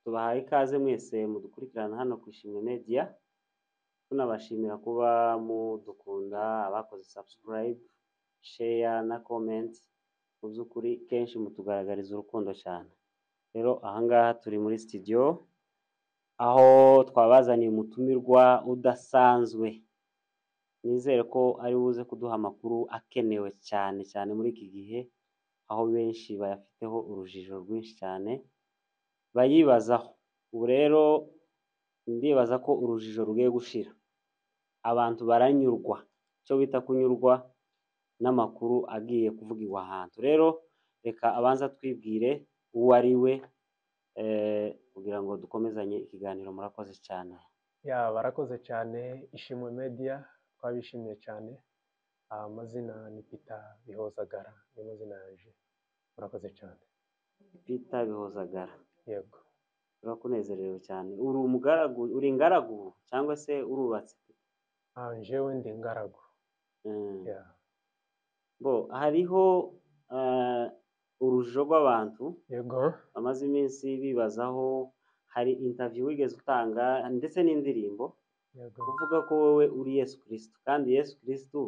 Tubahaye ikaze mwese mudukurikirana hano ku Ishimwe Media, tunabashimira kuba mudukunda, abakoze subscribe, share na comment, mu by'ukuri kenshi mutugaragariza urukundo cyane, rero aha ngaha turi muri studio, aho twabazaniye umutumirwa udasanzwe, nizere ko ari buze kuduha amakuru akenewe cyane cyane muri iki gihe, aho benshi bayafiteho urujijo rwinshi cyane, bayibazaho, ubu rero ndibaza ko urujijo rugiye gushira, abantu baranyurwa, icyo bita kunyurwa n'amakuru agiye kuvugirwa ahantu, rero reka abanze atwibwire uwo ari we, kugira ngo dukomezanye ikiganiro, murakoze cyane. Ya barakoze cyane Ishimwe Media twabishimiye cyane, amazina ni Peter Bihozagara niyo mazina yanjye, murakoze cyane. Peter Bihozagara, Yego turakunezerewe cyane, uri umugaragu, uri ingaragu cyangwa se urubatse? Ah, njyewe ndi ingaragu. Mm. Ya. Bo hariho eh, urujijo rw'abantu Yego bamaze iminsi bibazaho, hari interview wigeze utanga ndetse n'indirimbo yego kuvuga ko wowe uri Yesu Kristo, kandi Yesu Kristo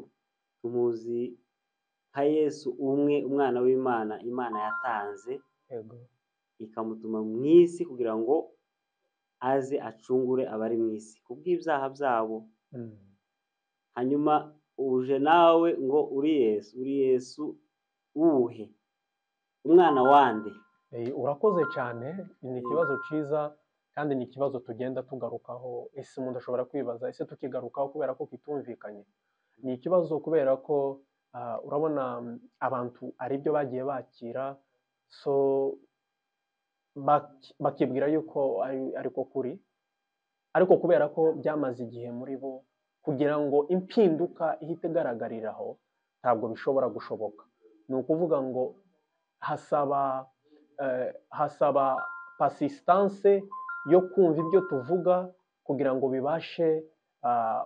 tumuzi nka Yesu umwe, umwana w'Imana, Imana yatanze yego ikamutuma mu isi kugira ngo aze acungure abari mu isi kubw'ibyaha byabo, Mm. hanyuma uje nawe ngo uri Yesu, uri Yesu uwuhe? Umwana wande? Eh, urakoze cyane ni Mm. ikibazo cyiza kandi ni ikibazo tugenda tugarukaho ese umuntu ashobora kwibaza ese tukigarukaho kubera ko kitumvikanye ni ikibazo kubera ko ah, urabona mm, abantu ari byo bagiye bakira so bak- bakibwira yuko ari ariko kuri ariko kubera ko byamaze igihe muri bo kugira ngo impinduka ihite igaragariraho ntabwo bishobora gushoboka ni ukuvuga ngo hasaba eh, hasaba pasistanse yo kumva ibyo tuvuga kugira ngo bibashe ah,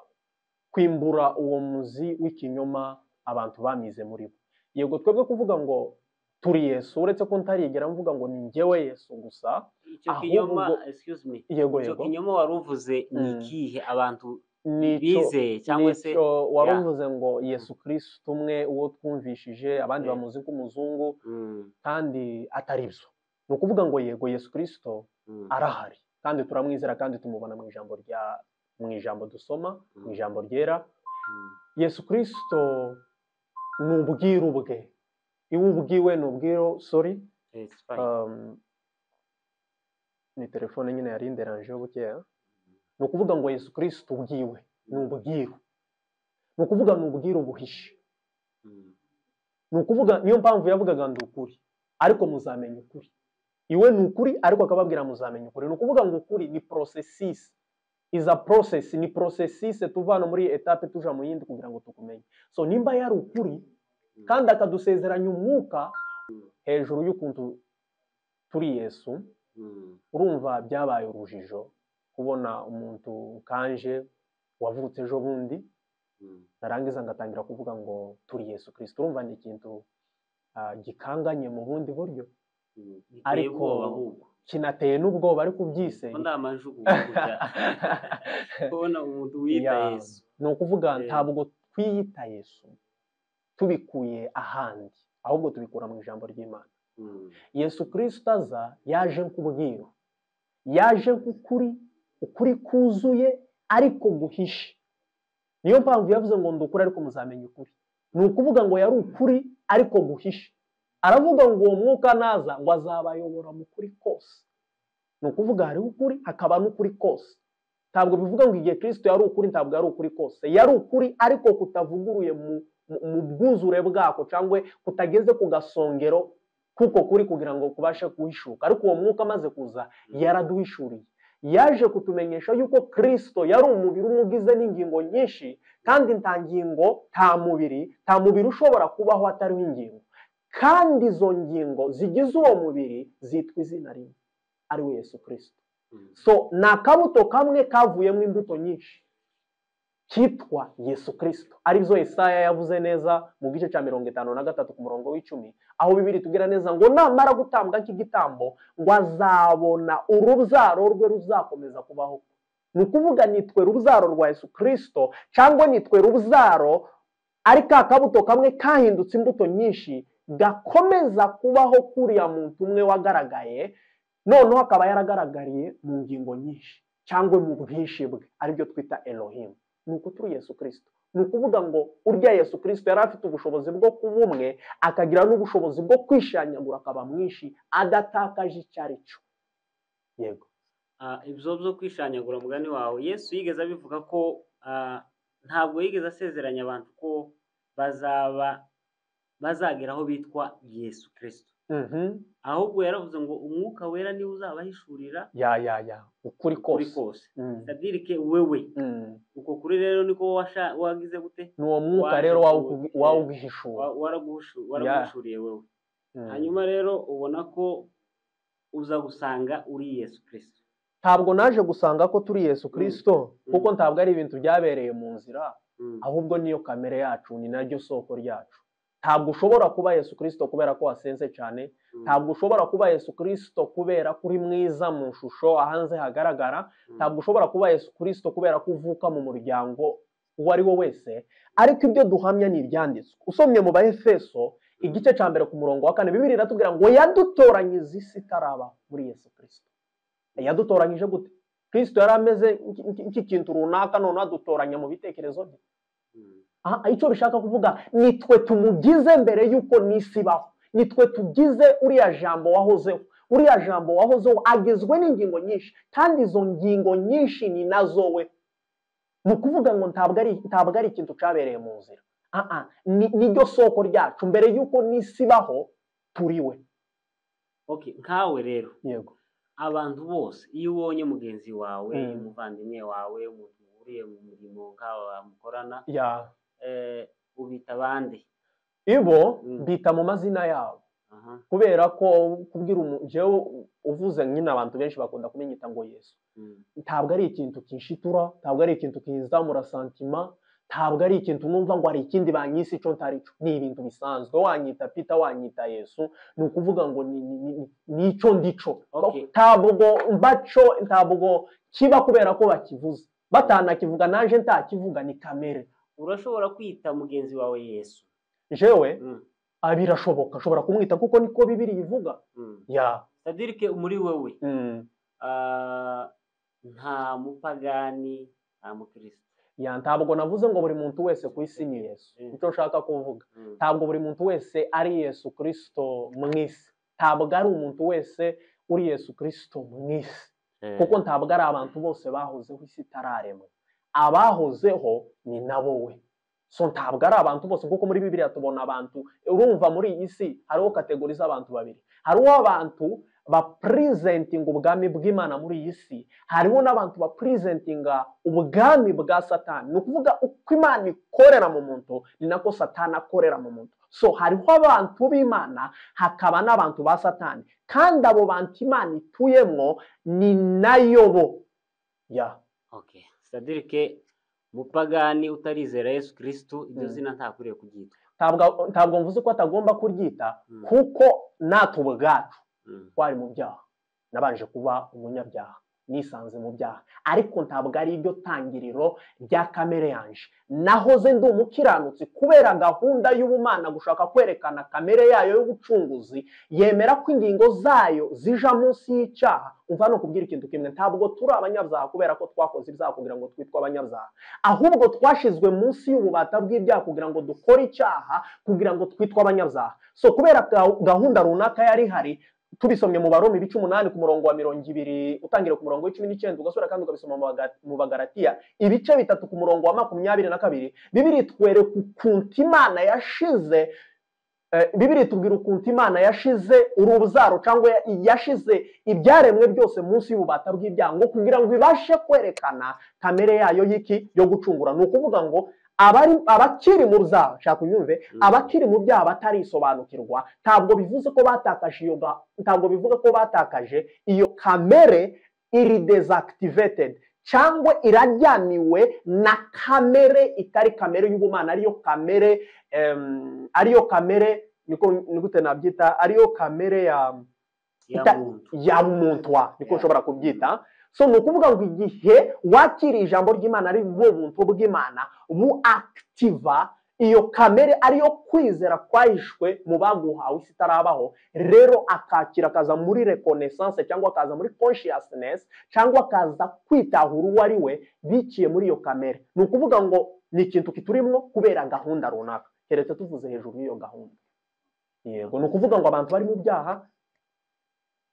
kwimbura uwo muzi w'ikinyoma abantu bamize muri bo yego twebwe kuvuga ngo turi yesu uretse ko ntarigera mvuga ngo ni njyewe yesu gusa Icyo Ahubwo- kinyoma, excuse me, yego icyo yego kinyoma wari uvuze ni Mm. ikihe abantu nicyo bizeye cyangwa se nicyo wari Yeah. uvuze ngo yesu kirisito umwe uwo twumvishije abandi Yeah. bamuzi nk'umuzungu Mm, kandi atari byo ni ukuvuga ngo yego yesu kirisito mm, arahari kandi turamwizera kandi tumubona mu ijambo rya mu ijambo dusoma mu Mm. ijambo ryera mm. yesu kirisito ni ubwiru bwe iyo ubwiwe ni ubwiru sori It's fine. Um, ni telefone nyine yari inderanjeho bukeya ni ukuvuga ngo yesu kirisito ubwiwe ni ubwiru ni ukuvuga ni ubwiru buhishe Mm, ni ukuvuga niyo mpamvu yavugaga ndi ukuri ariko muzamenya ukuri iwe ni ukuri ariko akababwira muzamenya ukuri ni ukuvuga ngo ukuri ni porosesisi iza porosesi ni porosesisi tuvana muri iyi etape tuja mu yindi kugira ngo tukumenye so nimba yari ukuri kandi akadusezeranya umwuka hejuru y'ukuntu turi yesu mm, urumva byabaye urujijo kubona umuntu kanje wavutse ejo bundi mm. narangiza ngatangira kuvuga ngo turi yesu kirisito urumva ni ikintu ah, gikanganye mu bundi buryo Ariko Ariko- kinateye n'ubwoba ariko ko ubyiseye nta majugu kujya kubona umuntu wiyita Ya. Yesu. ni ukuvuga Eh. ntabwo twiyita yesu tubikuye ahandi ahubwo tubikura mu ijambo ry'imana Mm, yesu kirisito aza yaje nk'ubwiru yaje nk'ukuri ukuri kuzuye ariko guhishe niyo mpamvu yavuze ngo ndi ukuri ariko muzamenya ukuri ni ukuvuga ngo yari ukuri ariko guhishe aravuga ngo uwo mwuka naza ngo azabayobora mu kuri kose ni ukuvuga hariho ukuri hakaba n'ukuri kose ntabwo bivuga ngo igihe kirisito yari ukuri ntabwo yari ukuri kose yari ukuri ariko kutavuguruye mu, mu, mu bwuzure bwako cyangwa kutageze ku gasongero kuko kuri kugira ngo kubashe guhishuka ariko uwo mwuka amaze kuza yaraduhishuriye yaje kutumenyesha yuko kirisito yari umubiri umwe ugize n'ingingo nyinshi kandi nta ngingo nta mubiri nta mubiri ushobora kubaho atariho ingingo kandi izo ngingo zigize uwo mubiri zitwa izina rimwe ari we yesu kirisito mm, so ni akabuto kamwe kavuyemo imbuto nyinshi cyitwa yesu kirisito aribyo Yesaya yavuze neza mu gice cya mirongo itanu na gatatu ku murongo w'icumi aho bibiri tubwira neza ngo namara gutambwa nk'igitambo ngo azabona urubyaro rwe ruzakomeza kubaho ni ukuvuga nitwe rubyaro rwa yesu kirisito cyangwa nitwe rubyaro ari ka kabuto kamwe kahindutse imbuto nyinshi gakomeza kubaho kuriya muntu umwe wagaragaye noneho akaba yaragaragariye mu ngingo nyinshi cyangwa mu bwinshi bwe aribyo twita erohimu ni ukuturi yesu kirisito ni ukuvuga ngo urya yesu kirisito yari afite ubushobozi bwo kuba umwe akagira n'ubushobozi bwo kwishanyagura akaba mwinshi adatakaje icyo ari cyo yego Ah, ibyo byo kwishanyagura mugani wawe yesu yigeze abivuga ko ah, ntabwo yigeze asezeranya abantu ko bazaba bazagera aho bitwa yesu kirisito ahubwo yaravuze ngo umwuka wera niwe uzabahishurira ya ya ya ukuri kuri kose kose Mm. sadirike wewe Mm. uko kuri rero niko washa- wagize gute ni uwo mwuka Waje rero kuwugira. wawugihishura Wa- waraguhushu- waraguhishuriye wowe hanyuma rero ubona ko uza gusanga uri yesu kirisito ntabwo naje gusanga ko turi yesu kirisito Mm. kuko ntabwo ari ibintu byabereye mu nzira Mm. ahubwo niyo kamere yacu ni naryo soko ryacu ntabwo ushobora kuba yesu kirisito kubera ko wasenze cyane Mm. ntabwo ushobora kuba yesu kirisito kubera ko uri mwiza mu ishusho ahanze hagaragara Mm. ntabwo ushobora kuba yesu kirisito kubera ko uvuka mu muryango uwo ari wo wese ariko ibyo duhamya ni ibyanditswe usomye mu bahefeso igice cya mbere ku murongo wa kane bibiri iratubwira ngo yadutoranyiza isi itaraba muri yesu kirisito yadutoranyije gute kirisito yari ameze nk'iki- nk'iki- nk'ikintu runaka noneho adutoranya mu bitekerezo bye Mm. aha icyo bishaka kuvuga ni twe tumugize mbere y'uko n'isi ibaho ni twe tugize uriya jambo wahozeho uriya jambo wahozeho agizwe n'ingingo nyinshi kandi izo ngingo nyinshi ni nazo we ni ukuvuga ngo ntabwo ari ntabwo ari ikintu cyabereye mu nzira aha ni niryo soko ryacu mbere y'uko n'isi ibaho turi we okay nkawe rero yego abantu bose iyo ubonye mugenzi wawe Mm. umuvandimwe wawe umuntu muhuriye mu mirimo nk'aba mukorana ya eh, ubita abandi ibo Mm. bita mu mazina yabo aha kubera ko kubwira umu- jewe uvuze nyine abantu benshi bakunda kumenyita ngo yesu Mm. ntabwo ari ikintu kinshitura ntabwo ari ikintu kinzamura santima ntabwo ari ikintu numva ngo hari ikindi banyise icyo ntari cyo ni ibintu bisanzwe wanyita pita wanyita yesu ni ukuvuga ngo ni- ni- ni- ni- ni icyo ndico Okay. ntabwo mbaco ntabwo kiba kubera ko bakivuze batanakivuga naje ntakivuga ni kamere urashobora kwita mugenzi wawe yesu jewe Mm. ah, birashoboka ashobora kumwita kuko niko bibiri ivuga Mm. ya sadirike muri wowe mm, Ah, nta mupagani nta mukristo ya ntabwo navuze ngo buri muntu wese ku isi ni yesu Mm. icyo nshaka kuvuga Mm. ntabwo buri muntu wese ari yesu kirisito mu isi ntabwo ari umuntu wese uri yesu kirisito mu isi Eh, kuko ntabwo ari abantu bose bahozeho isi itararemwa abahozeho ni nabo we so ntabwo ari abantu bose kuko muri bibiliya tubona abantu urumva muri iyi si hariho kategori z'abantu babiri hariho abantu bapurizentinga ubwami bw'imana muri iyi si hariho n'abantu bapurizentinga ubwami bwa satani ni ukuvuga uko imana ikorera mu muntu ni nako satani akorera mu muntu so hariho abantu b'imana hakaba n'abantu ba satani kandi abo bantu imana ituyemwo ni nayo bo ya okay sadirike mupagani utarizera yesu kirisito iryo Mm. zina ntakwiriye kuryitwa ntabwo ntabwo mvuze ko atagomba kuryita Mm. kuko natwe ubwacu Mm. twari mu byaha nabanje kuba umunyabyaha nisanze mu byaha ariko ntabwo ari iryo tangiriro rya kamere yanje nahoze ndi umukiranutsi kubera gahunda y'ubumana gushaka kwerekana kamere yayo y'ubucunguzi yemera ko ingingo zayo zija munsi y'icyaha umva ni ukubwira ikintu kimwe ntabwo turi abanyabyaha kubera ko twakoze ibyaha kugira ngo twitwe abanyabyaha ahubwo twashizwe munsi y'ububata bw'ibyaha kugira ngo dukore icyaha kugira ngo twitwe abanyabyaha so kubera ga- gahunda runaka yari ihari tubisomye mu barumi ibice umunani ku murongo wa mirongo ibiri utangira ku murongo w'icumi n'icyenda ugasubira kandi ukabisoma mu Baga- mu bagaratiya ibice bitatu ku murongo wa makumyabiri na kabiri bibiri twereka ukuntu imana yashize eh, bibiri tubwira ukuntu imana yashize urubyaro cyangwa ya- yashize ibyaremwe byose munsi y'ububata bw'ibyaha ngo kugira ngo ibashe kwerekana kamere yayo y'iki yo gucungura ni ukuvuga ngo abari abakiri mu rubyaro shaka unyumve Mm. abakiri mu byaha batarisobanukirwa ntabwo bivuze ko batakaje iyo ga- ntabwo bivuga ko batakaje iyo kamere iri dezakitivitedi cyangwa iraryamiwe na kamere itari kamere y'ubumana ariyo kamere em, ariyo kamere niko nigute nabyita ariyo kamere ya ya ita- muntu ya buntwa niko Yeah. ushobora kubyita so ni ukuvuga ngo igihe wakiriye ijambo ry'imana ari bwo buntu bw'imana bu akitiva iyo kamere ariyo kwizera kwahishwe mu baguhawe isi itarabaho rero akakira akaza muri rekonesanse cyangwa akaza muri consciousness cyangwa akaza kwitahura uwo ari we biciye muri iyo kamere ni ukuvuga ngo ni ikintu kiturimo kubera gahunda runaka keretse tuvuze hejuru y'iyo gahunda yego ni ukuvuga ngo abantu bari mu byaha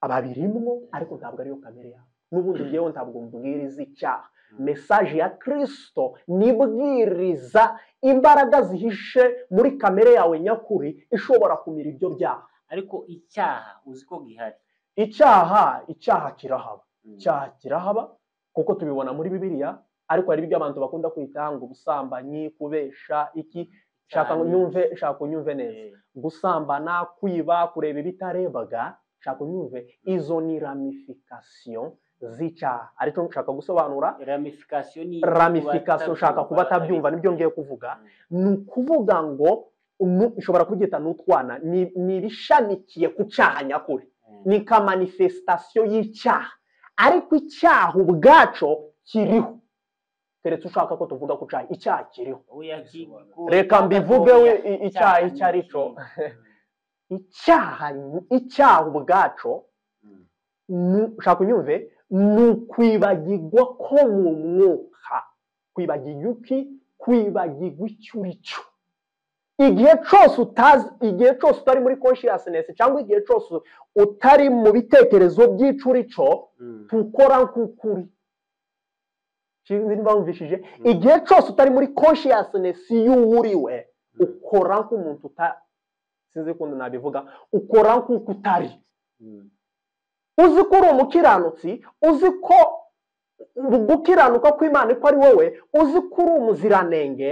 ababirimwo ariko ntabwo ariyo kamere yabo n'ubundi ngewe ntabwo mbwiriza icyaha mesaje ya kirisito nibwiriza imbaraga zihishe muri kamere yawe nyakuri ishobora kumira ibyo byaha ariko icyaha uzi ko gihari icyaha icyaha kirahaba Mm. icyaha kirahaba kuko tubibona muri bibiliya ariko hari ibyo abantu bakunda kwita ngo ubusambanyi kubesha iki shaka Cyane. unyumve shaka unyumve neza Eh, gusambana kwiba kureba ibitarebaga nshaka unyumve izo ni ramifikasiyo z'icyaha aricyo nshaka gusobanura ramification ni ramifikasiyo ushaka kuba atabyumva nibyo ngiye kuvuga Mm. ni ukuvuga ngo umu- ushobora kubyita n'utwana ni ni ibishamikiye ku cyaha nyakuri Eh, ni kamanifesitasiyo y'icyaha ariko icyaha ubwaco kiriho keretse ushaka ko tuvuga ko cyaha icyaha kiriho oya ki- ku- Reka mbivuge we, i- icyaha icyo ari cyo. icyaha icyaha ubwaco Mm. nu- ushaka unyumve ni ukwibagirwa ko mu mwuka kwibagirwa iki kwibagirwa icyo uri cyo igihe cyose utazi igihe cyose utari muri consciousness cyangwa igihe cyose utari mu bitekerezo by'icyo uri cyo Mm. tukora nk'ukuri sinzi niba wumvishije igihe cyose utari muri consciousness y'uwo uri we ukora nk'umuntu uta sinzi ukuntu nabivuga ukora nk'uko utari Mm. uzi ko uri umukiranutsi uzi ko gukiranuka kw'imana ko ari wowe uzi ko uri umuziranenge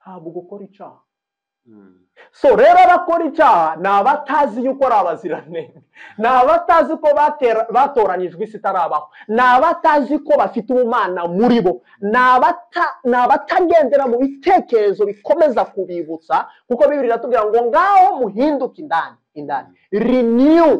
ntabwo ukora icyaha Mm. so rero abakora icyaha ni abatazi yuko ari abaziranenge ni abatazi ko batera- batoranyijwe isi itarabaho ni abatazi ko bafite ubumana muri bo ni abata- ni abatagendera mu bitekerezo bikomeza kubibutsa kuko bibiri iratubwira ngo ngaho muhinduke indani indani renew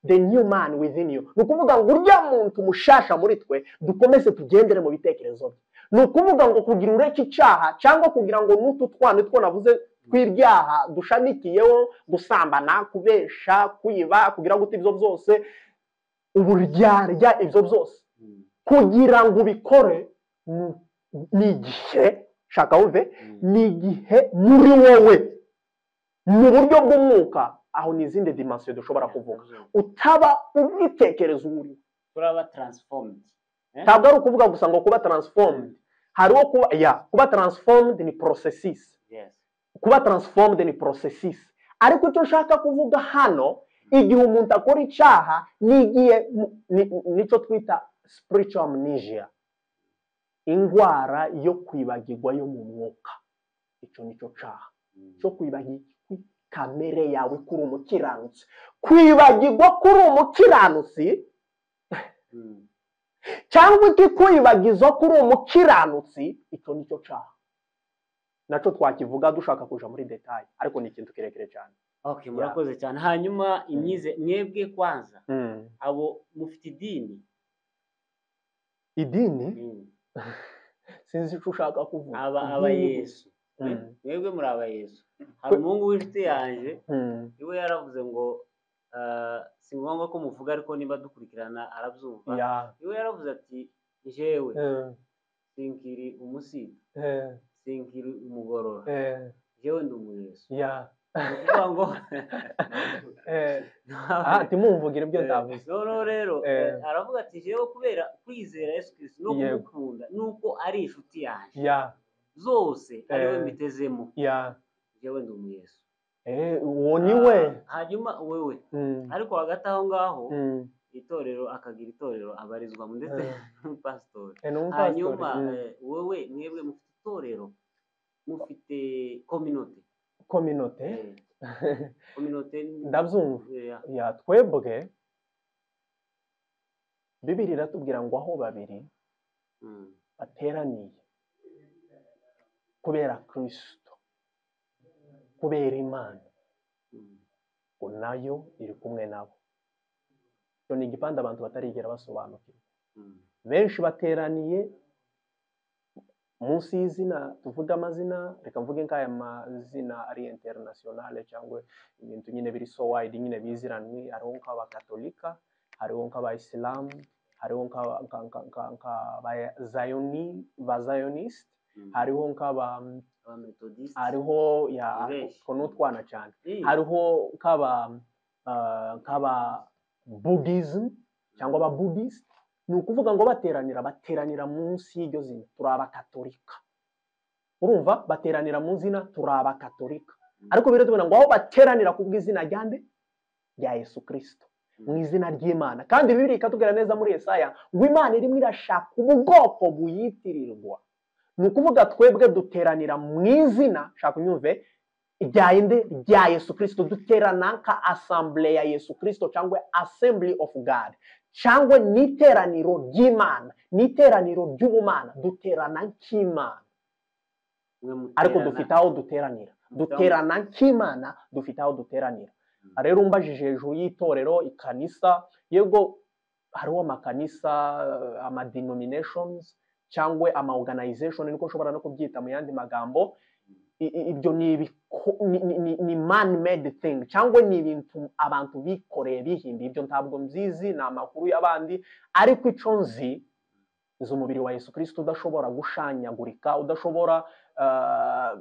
the new man within you ni ukuvuga ngo urya muntu mushasha muri twe dukomeze tugendere mu bitekerezo bye ni ukuvuga ngo kugira ureke icyaha cyangwa kugira ngo n'utu twana two navuze tw'ibyaha dushamikiyeho gusambana kubesha kwiba kugira gute ibyo byose uburyarya ibyo byose Mm. kugira ngo ubikore ni- ni igihe shaka wumve Mm. ni igihe muri wowe mu buryo bw'umwuka aho ni izindi dimansiyo dushobora kuvuga utaba ubitekerezo uwo uri we turaba transformed ntabwo ari ukuvuga gusa ngo kuba transformed hariho kuba ya kuba transformed ni processes yes kuba transformed ni processes ariko icyo nshaka kuvuga hano igihe umuntu akora icyaha n'igihe mu- ni- nicyo twita spiritual amnesia indwara yo kwibagirwa yo mu mwuka icyo nicyo cyaha Mm. cyo kwibagirwa kamere yawe kuri umukiranutsi kwibagirwa kuri umukiranutsi Mm. cyangwa ikikwibagiza ko uri umukiranutsi icyo ni cyo cyaha nacyo twakivuga dushaka kuja muri detaye ariko ni ikintu kirekire cyane okay murakoze cyane hanyuma imyize mwebwe kwanza abo mufite idini idini Mm. sinzi icyo ushaka kuvuga aba Idini- aba yesu Mm. Eh, mwebwe muri aba yesu hari umuhungu w'inshuti yanjye Mm. iwe yaravuze ngo ah, si ngombwa ko muvuga ariko niba dukurikirana arabyumva ya iwe yaravuze ati jewe Eh, sinkiri umusita eh, sinkiri umugorora eh, jewe ndi umuyesu ya ni ukuvuga ngo eh. aha timumvugire ibyo ndavuze noneho rero Eh. eh, aravuga ati jewe kubera kwizera yesu kirisi no Yego. kumukunda nuko ari inshuti yanjye ya zose ariwe Eh. mbitezemo ya jewe ndi umuyesu Eh, uwo ni we Ah, hanyuma wewe Mm, ariko hagati aho ngaho mm, itorero akagira itorero abarizwamo ndetse Eh. n'umupasitori eh, ni umupasitori. hanyuma Mm. eh, wowe mwebwe mufite itorero mufite kominote kominote kominote ndabyumva ya twebwe bibiri iratubwira ngo aho babiri Mm. bateraniye kubera kirisito kubera imana Mm. ngo nayo iri kumwe nabo icyo ni igipande abantu batarigera basobanukirwa Mm. benshi bateraniye munsi y'izina tuvuge amazina reka mvuge nk'aya mazina ari interinasiyonale cyangwa ibintu nyine biri so wide nyine biziranywe hariho nk'abakatolika hariho nk'abayisilamu hariho nk'aba- nka- nka- nka- nk'abazayoni- bazayonisti Mm. hariho nk'aba abamethodiste hariho ya Benshi. utwo ni utwana cyane Eh, hariho nk'aba ah, nk'aba buddhism cyangwa aba buddhist ni ukuvuga ngo bateranira bateranira munsi y'iryo zina turi abakatolika urumva bateranira mu zina turi abakatolika Mm. ariko biriya tubona ngo aho bateranira ku bw'izina rya nde rya yesu kirisito Mm. mu izina ry'imana kandi bibiri ikatubwira neza muri yesaya ngo imana irimo irashaka ubwoko buyitirirwa ni ukuvuga twebwe duteranira mu izina shaka unyumve rya inde rya yesu kirisito duterana nka asambure ya yesu kirisito cyangwa assembly of god cyangwa ni iteraniro ry'imana ni iteraniro ry'ubumana duterana nk'imana mwe ariko muterana. dufite aho duteranira duterana nk'imana dufite aho duteranira Mm. rero umbajije hejuru y'itorero ikanisa yego hariho amakanisa eh, amadenominations cyangwa amaorganization niko ushobora no kubyita mu yandi magambo I- i- ibyo ni ibiko- ni- ni- ni- ni man made thing cyangwa ni ibintu abantu bikoreye bihimbiye ibyo ntabwo mbizi ni amakuru y'abandi ariko icyo nzi izo umubiri wa yesu kirisito udashobora gushanyagurika udashobora eh,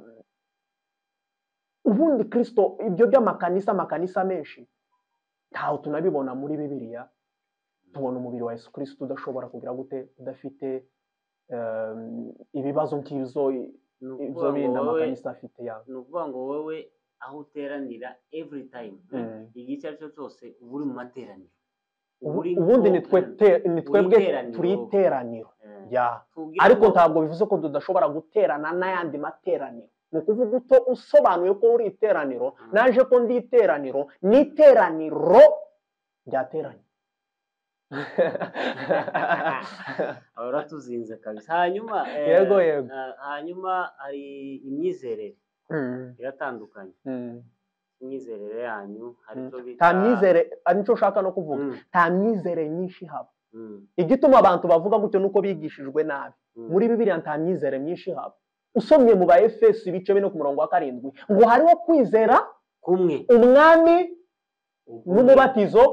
ubundi kirisito ibyo by'amakanisa amakanisa menshi ntaho tunabibona muri bibiliya tubona umubiri wa yesu kirisito udashobora kugira gute udafite eh, ibibazo nk'ibyo Ni ibyo ukuvuga ngo bindi wowe- amakanisa afite yabo ni ukuvuga ngo wowe aho uteranira every time Mm. igihe icyo ari cyo cyose uba uri mu materaniro Uba uri ubundi ni nko- twe te- ni twebwe iteraniro. turi iteraniro Eh, ya kugira ariko ngo- ntabwo bivuze ko tudashobora guterana n'ayandi materaniro ni ukuvuga uto usobanuye ko uri iteraniro Mm. naje ko ndi iteraniro ni iteraniro ryateranye aba uratuzinze kabisa hanyuma eh, Yego, yego. eh, hanyuma hari imyizerere Mm, iratandukanye mm, imyizerere yanyu hari mm. icyo bita nta myizere ari nicyo ushaka no kuvuga Mm, nta myizere nyinshi haba mm, igituma abantu bavuga gutyo nuko bigishijwe nabi mm. muri bibiliya nta myizere myinshi haba usomye mu ba efeso ibice bine ku murongo wa karindwi ngo hariho kwizera kumwe umwami n'umubatizo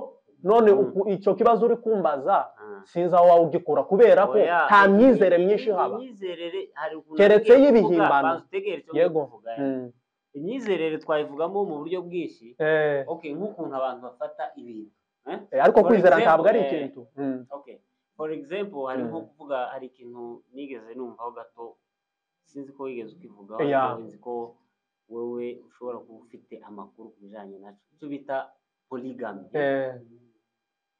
none Mm. uku- icyo kibazo uri kumbaza Ah. sinzi aho waba ugikura kubera ko Oya, nta iyi- myizere iyi- myinshi iyi haba myizerere hari ukuntu Keretse nagiye kuvuga, y'ibihimbano. banza utegere icyo ngiye yego kuvuga, eh. Mm. imyizerere twayivugamo mu buryo bwinshi Eh, okay nk'ukuntu abantu bafata ibintu eh? eh, ariko For kwizera example, ntabwo ari eh, ikintu Mm. okay for example hari nko Mm. kuvuga hari ikintu nigeze numvaho gato sinzi ko wigeze ukivugaho Yeah. ariko nzi ko wewe ushobora kuba ufite amakuru ku bijyanye nacyo icyo bita polygamy Eh,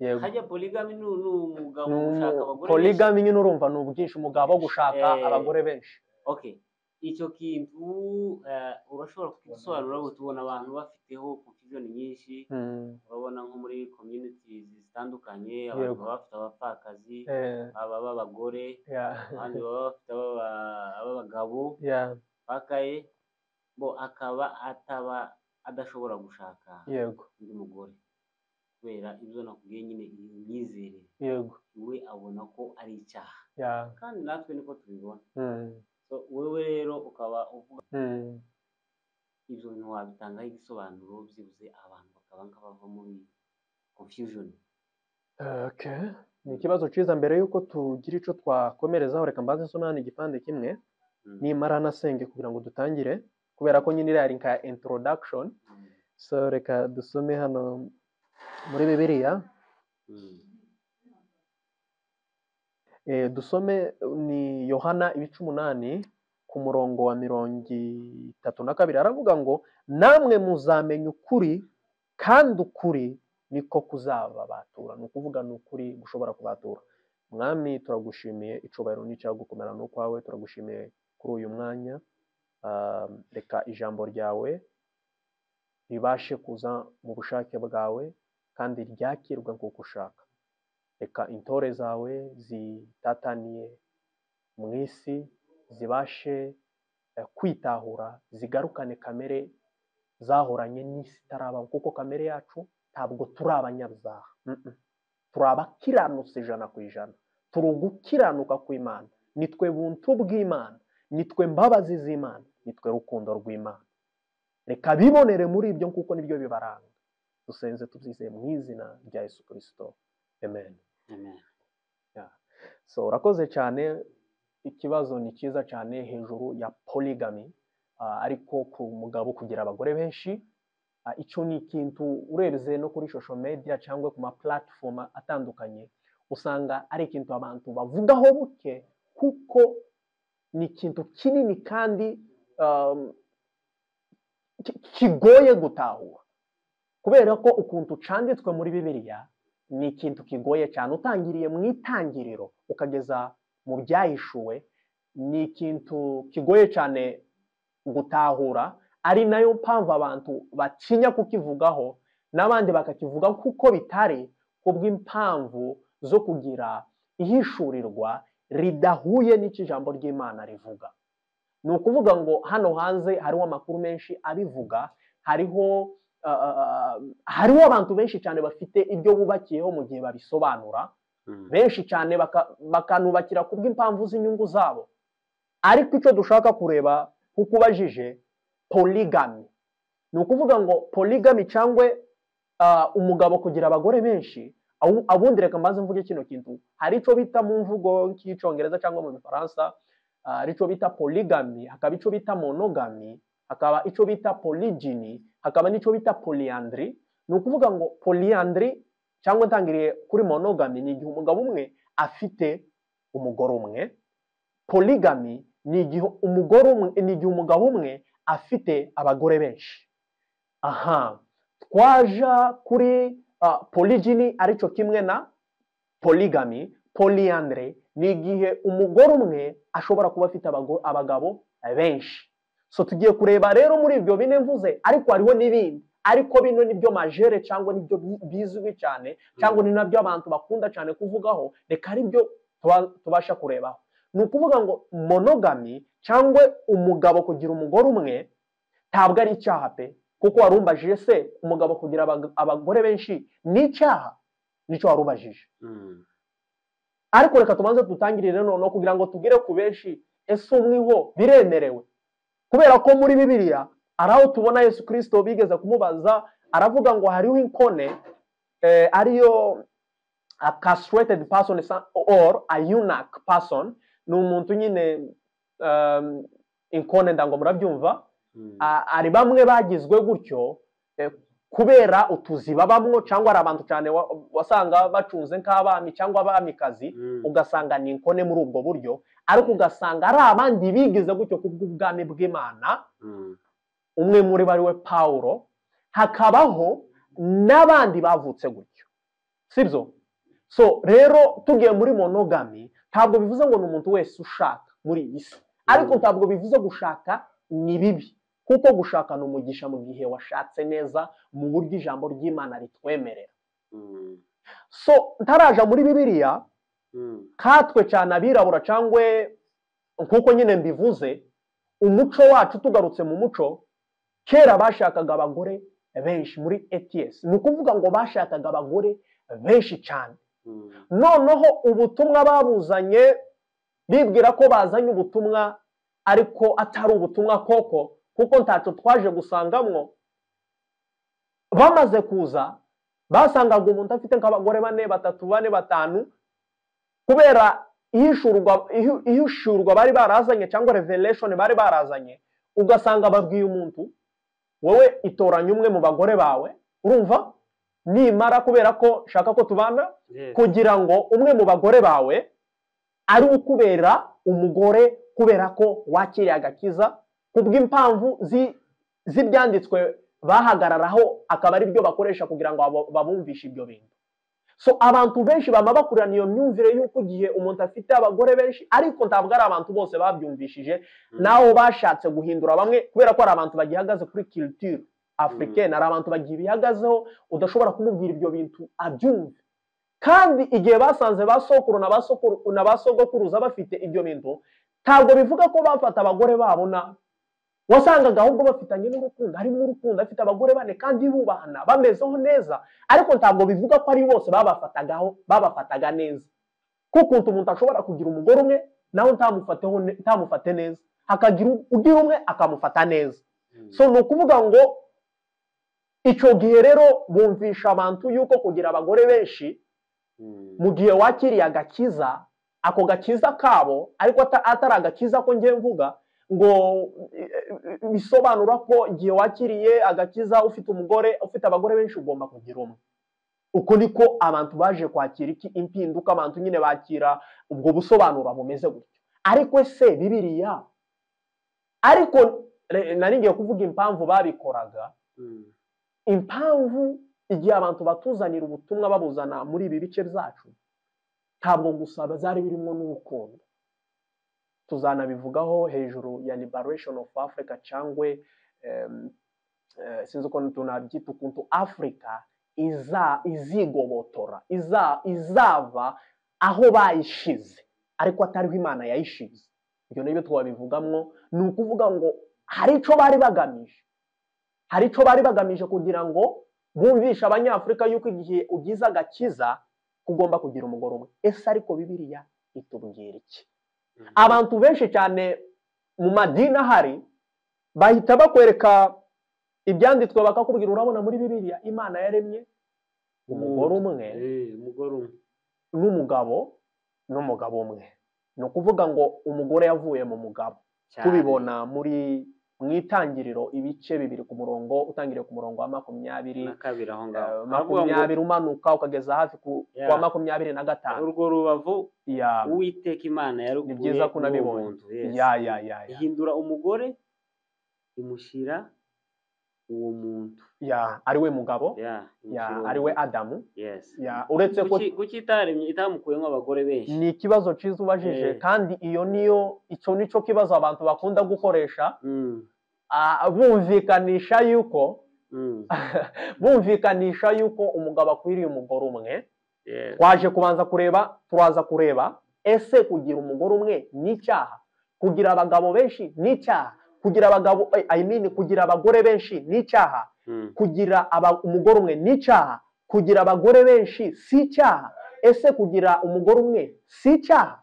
yego hajya polygamy ni ni umugabo Ni umu- ushaka abagore benshi. polygamy nyine urumva ni ubwinshi umugabo gushaka Eh, abagore benshi okay icyo kintu eh, urashobora kugisobanura ngo tubona abantu bafiteho confusion nyinshi Mm. urabona nko muri communities zitandukanye Yego. abantu baba bafite abapfakazi Eh, aba b'abagore yeah. abandi baba bafite ababa- ab'abagabo Yeah. bakaye bo akaba ataba adashobora gushaka yego undi mugore kubera ibyo nakubwiye nyine iyi myizerere yego we abona ko ari icyaha ya kandi natwe niko tubibona mm, so wewe rero ukaba uvuga mm, ibyo bintu wabitangaho ibisobanuro byibuze abantu bakaba nga bava muri confusion okay ni ikibazo cyiza mbere y'uko tugira icyo twakomerezaho reka mbanze nsome hano igipande kimwe Mm. nimara nasenge kugira ngo dutangire kubera ko nyine iriya ari nka introduction Mm. so reka dusome hano muri bibiliya Mm. Eh, dusome eh, ni yohana ibice umunani ku murongo wa mirongo itatu na kabiri aravuga ngo namwe muzamenya ukuri kandi ukuri niko kuzababatura ni ukuvuga ni ukuri gushobora kubatura mwami turagushimiye icubahiro n'icyagukomera ni ukwawe turagushimiye kuri uyu mwanya Ah, reka ijambo ryawe ribashe kuza mu bushake bwawe kandi ryakirwe nk'uko ushaka reka intore zawe zitataniye mu isi zibashe eh, kwitahura zigarukane kamere zahoranye n'isi itarabaho kuko kamere yacu ntabwo turi abanyabyaha Mm-mm. turi abakiranutsi ijana ku ijana turi ugukiranuka kw'imana nitwe buntu bw'imana nitwe mbabazi z'imana nitwe rukundo rw'imana reka bibonere muri ibyo kuko nibyo bibaranga dusenze tubyizeye mu izina rya yesu kirisito amen amen so urakoze cyane ikibazo ni cyiza cyane hejuru ya polygamy ah, ariko ku mugabo kugira abagore benshi Ah, icyo ni ikintu urebye no kuri social media cyangwa ku ma platform atandukanye usanga ari ikintu abantu bavugaho buke kuko ni ikintu kinini kandi um, ki- kigoye gutahura kubera ko ukuntu cyanditswe muri bibiliya ni ikintu kigoye cyane utangiriye mu itangiriro ukageza mu byahishuwe ni ikintu kigoye cyane gutahura ari nayo mpamvu abantu batinya kukivugaho n'abandi bakakivuga kuko bitari kubw'impamvu zo kugira ihishurirwa ridahuye n'icyo ijambo ry'imana rivuga ni ukuvuga ngo hano hanze hariho amakuru menshi abivuga hariho ah, ah, ah, hariho abantu benshi cyane bafite ibyo bubakiyeho mu gihe babisobanura Mm. benshi cyane baka- bakanubakira kubw'impamvu z'inyungu zabo ariko icyo dushaka kureba kuko ubajije polygamy ni ukuvuga ngo polygamy cyangwa ah, umugabo kugira abagore benshi awu- abundi reka mbanze mvuge kino kintu hari icyo bita mu mvugo nk'icyongereza cyangwa mu gifaransa ah, hari icyo bita polygamy hakaba icyo bita monogamy hakaba icyo bita polygyny hakaba n'icyo bita polyandry ni ukuvuga ngo polyandry cyangwa ntangiriye kuri monogamy ni igihe umugabo umwe afite umugore umwe polygamy ni igihe umugore umwe ni igihe umugabo umwe afite abagore benshi aha twaja kuri uh, polygyny aricyo kimwe na polygamy polyandry ni igihe umugore umwe ashobora kuba afite abago- abagabo benshi so tugiye kureba rero muri ibyo bine mvuze ariko hariho n'ibindi ariko bino nibyo majere cyangwa nibyo bi- bizwi cyane cyangwa ni nabyo abantu bakunda cyane kuvugaho reka aribyo tuba- tubasha kurebaho ni ukuvuga ngo monogami cyangwa umugabo kugira umugore umwe ntabwo ari icyaha pe kuko warumbajije se umugabo kugira abag- abagore benshi ni icyaha nicyo warubajije Mm. ariko reka tubanze dutangirire noneho kugira ngo tugire ku benshi ese umwiho biremerewe kubera ko muri bibiliya ari aho tubona yesu kirisito bigeze kumubaza aravuga ngo hariho inkone eh, ariyo a castrated person sa- or a eunuch person ni umuntu nyine um, inkone ndango murabyumva Mm. Ah, hari bamwe bagizwe gutyo eh, kubera utuzi babamwo cyangwa hari abantu cyane wa- wasanga bacunze nk'abami cyangwa abamikazi Mm. ugasanga ni inkone muri ubwo buryo ariko ugasanga ari abandi bigize gutyo ku bw'ubwami bw'imana Mm. umwe muri bo ari we pawulo hakabaho n'abandi bavutse gutyo sibyo so rero tugiye muri monogami ntabwo bivuze ngo ni umuntu wese ushaka muri iyi si ariko ntabwo bivuze gushaka ni bibi kuko gushaka ni umugisha mu gihe washatse neza mu buryo ijambo ry'imana ritwemerera Mm. so ntaraja muri bibiliya Mm. katwe cyane abirabura cyangwa nk'uko nyine mbivuze umuco wacu tugarutse mu muco kera bashakaga abagore benshi muri ets ni ukuvuga ngo bashakaga abagore benshi cyane Mm. noneho ubutumwa babuzanye bibwira ko bazanye ubutumwa ariko atari ubutumwa koko kuko ntacyo twaje gusangamwo bamaze kuza basangaga umuntu afite nk'abagore bane batatu bane batanu kubera ihishurwa ihi- ihishurwa bari barazanye cyangwa revelation bari barazanye ugasanga babwiye umuntu wowe itoranya umwe mu bagore bawe urumva nimara kubera ko nshaka ko tubana Yes. kugira ngo umwe mu bagore bawe ari ukubera umugore kubera ko wakiriye agakiza ku bw'impamvu zi- z'ibyanditswe bahagararaho akaba ari byo bakoresha kugira ngo abo- babumvishe ibyo bintu so abantu benshi baba bakurana iyo myumvire y'uko igihe umuntu afite abagore benshi ariko ntabwo ari abantu bose babyumvishije Mm. naho bashatse guhindura bamwe kubera ko hari abantu bagihagaze kuri culture africaine hari abantu bagihagazeho udashobora kumubwira ibyo bintu abyumve kandi igihe basanze ba sokuru na ba sokuru na ba sogokuruza bafite ibyo bintu ntabwo bivuga ko bafata abagore babo na wasangaga ahubwo bafitanye n'urukundo harimo urukundo afite abagore bane kandi bubahana bamezeho neza ariko ntabwo bivuga ko ari bose babafatagaho babafataga neza kuko ukuntu umuntu ashobora kugira umugore umwe nawe ntamufateho ne- ntamufate neza hakagira ugira umwe akamufata neza so ni ukuvuga ngo icyo gihe rero bumvisha abantu yuko kugira abagore benshi mu gihe wakiriye agakiza ako gakiza kabo ariko ata- atari agakiza ko ngiye mvuga ngo eh, eh, bisobanura ko igihe wakiriye agakiza ufite umugore ufite abagore benshi ugomba kugira umwe uko niko abantu baje kwakira iki impinduka abantu nyine bakira ubwo busobanuro bumeze gutyo ariko se bibiriya ariko re- nari ngiye kuvuga impamvu babikoraga impamvu igihe abantu batuzanira ubutumwa babuzana muri ibi bice byacu ntabwo gusa zari birimo n'urukundo tuzanabivugaho hejuru ya liberation of africa cyangwa sinzi uko tunabyita ukuntu afurika iza- izigobotora iza- izava aho bayishize ariko atariho imana yayishize ibyo nibyo twabivugamwo ni ukuvuga ngo hari icyo bari bagamije hari icyo bari bagamije kugira ngo bumvishe abanyafurika yuko igihe ugize agakiza ugomba kugira umugore umwe ese ariko bibiliya itubwira iki abantu benshi cyane mu madini ahari bahita bakwereka ibyanditswe bakakubwira urabona muri bibiliya imana yaremye umugore umwe umugore umwe n'umugabo n'umugabo umwe ni ukuvuga ngo umugore yavuye mu mugabo cyane. tubibona muri mu itangiriro ibice bibiri ku murongo utangiriye ku murongo wa makumyabiri na kabiri aho ngaho eh, Aravuga ngo, makumyabiri umanuka ukageza hafi ku Yeah. kwa makumyabiri na gatanu urwo rubavu Yeah. uwiteka imana yaruguye Ni byiza ko n'uwo nabibonye. muntu, yes. Yeah, yeah, yeah, yeah. ihindura umugore imushyira uwo muntu Yeah, ari we mugabo Yeah, Yeah, imushyira uwo ari we muntu. adamu Yes. Yeah, uretse ko Kuki- kuki itaremye itamukuyemo abagore benshi ni ikibazo cyiza ubajije Eh. kandi iyo niyo icyo nicyo kibazo abantu bakunda gukoresha Mm, ah, bumvikanisha yuko mm, bumvikanisha yuko umugabo akwiriye umugore umwe yes. twaje kubanza kureba turaza kureba ese kugira umugore umwe ni icyaha kugira abagabo benshi ni icyaha kugira abagabo eh, I mean, kugira abagore benshi ni icyaha Mm, kugira aba- umugore umwe ni icyaha kugira abagore benshi si icyaha ese kugira umugore umwe si icyaha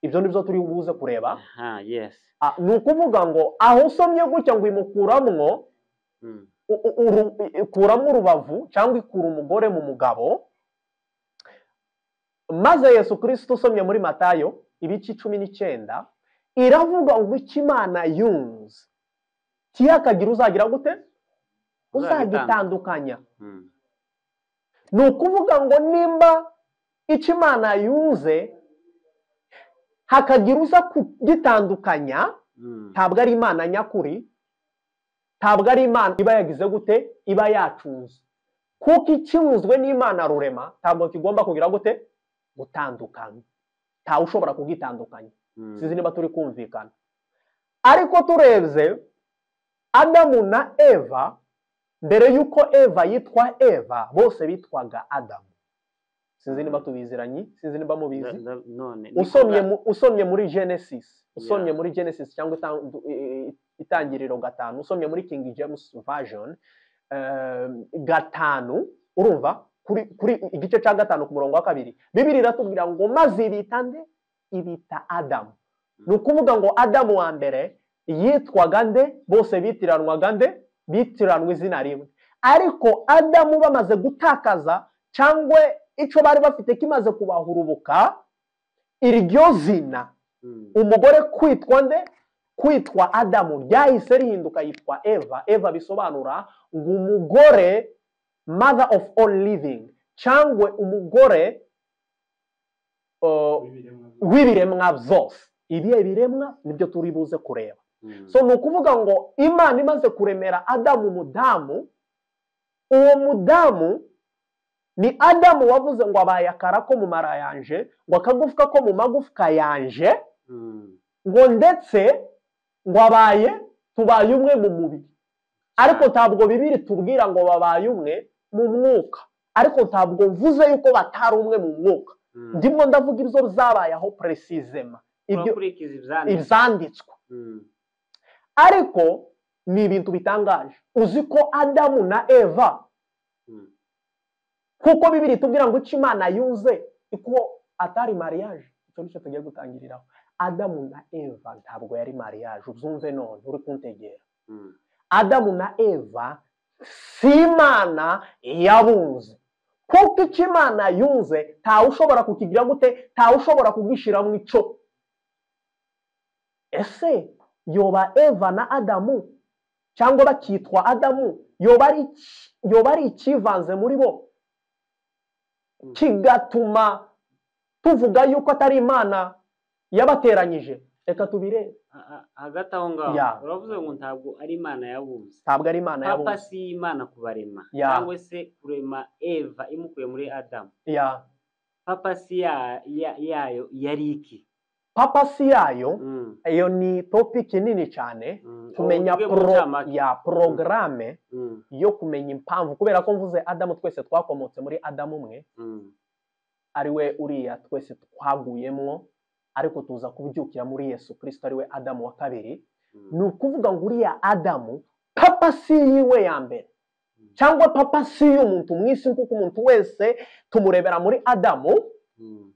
ibyo ni byo turi buze kureba aha, yes. Ah, ni ukuvuga ngo aho usomye gutya ngo imukuramwo Mm, u- u- uru- i- ikuramo urubavu cyangwa ikura umugore mu mugabo maze yesu kirisito usomye muri matayo ibice cumi n'icyenda iravuga ngo icyo imana yunze kiyakagira uzagira gute uzagitandukanya mm, ni ukuvuga ngo nimba icyo imana yunze hakagira uza kugitandukanya mm, ntabwo ari imana nyakuri ntabwo ari imana iba yagize gute iba yacunze kuko ikinyuzwe n'imana rurema ntabwo kigomba kugira gute gutandukana ntawe ushobora kugitandukanya mm. sinzi niba turi kumvikana ariko turebye adamu na eva mbere y'uko eva yitwa eva bose bitwaga adamu sinzi niba tubiziranye sinzi niba Da- mubizi da- none ni usomye kuvuga- mu- usomye muri genesis usomye Yeah. muri genesis cyangwa itandu- i- i- itangiriro gatanu usomye muri king james version eh, gatanu urumva kuri kuri igice cya gatanu ku murongo wa kabiri bibiri iratubwira ngo maze ibita nde ibita adamu ni ukuvuga ngo adamu wa mbere yitwaga nde bose bitiranwaga nde bitiranwa izina rimwe ariko adamu bamaze gutakaza cyangwa icyo bari bafite kimaze kubahurubuka iryo zina Mm, umugore kwitwa nde kwitwa adamu ryahise rihinduka yitwa eva eva bisobanura ngo umugore mother of all living cyangwa umugore uh, w'ibiremwa byose ibihe biremwa nibyo turi buze kureba mm, so ni ukuvuga ngo imana imaze kuremera adamu umudamu uwo mudamu ni adamu wavuze ngo abaye akara ko mu mara yanje ngo akagufwa ko mu magufwa yanje mm. ngo ndetse ngo abaye tubaye umwe mu mubiri ariko ntabwo bibiri tubwira ngo babaye umwe mu mwuka ariko ntabwo mvuze yuko batari umwe mu mwuka Mm. ndimo ndavuga ibyo zabayeho precisema ibyo urakurikiza ibyanditswe ibyanditswe Mm. ariko ni ibintu bitangaje uzi ko adamu na eva Mm. kuko bibiri tubwira ngo icyo imana yuze kuko atari mariage icyo nicyo tugiye gutangiriraho adamu na eva ntabwo yari mariage ubyumve none uri kuntegera Mm. adamu na eva si imana yabunze kuko icyo imana yunze ntawe ushobora kukigira gute ntawe ushobora kugishyiramo icyo ese yoba eva na adamu cyangwa bakitwa adamu yoba ari iki- yoba ari ikivanze muri bo kigatuma tuvuga yuko atari imana yabateranyije reka tubirebe Ha- ha- hagati aho ngaho Ya. uravuze ngo ntabwo ari imana yabunze ntabwo ari imana papa yabonye si imana kubarema Ya. cyangwa se kurema eva imukuye muri adamu ya papa si ya- ya- yayo yari iki papa si yayo Mm. iyo ni topiki nini cyane Mm. kumenya Uvuge mu pro, ncamake. ya porogaramu Mm. yo kumenya impamvu kubera ko mvuze adamu twese twakomotse muri adamu umwe Mm. ariwe uriya twese twaguyemo ariko tuza kubyukira muri yesu kirisito ariwe adamu wa kabiri Mm. ni ukuvuga ngo uriya adamu papa si yiwe ya mbere cyangwa papa si y'umuntu mu isi kuko umuntu wese tumurebera muri adamu Mm.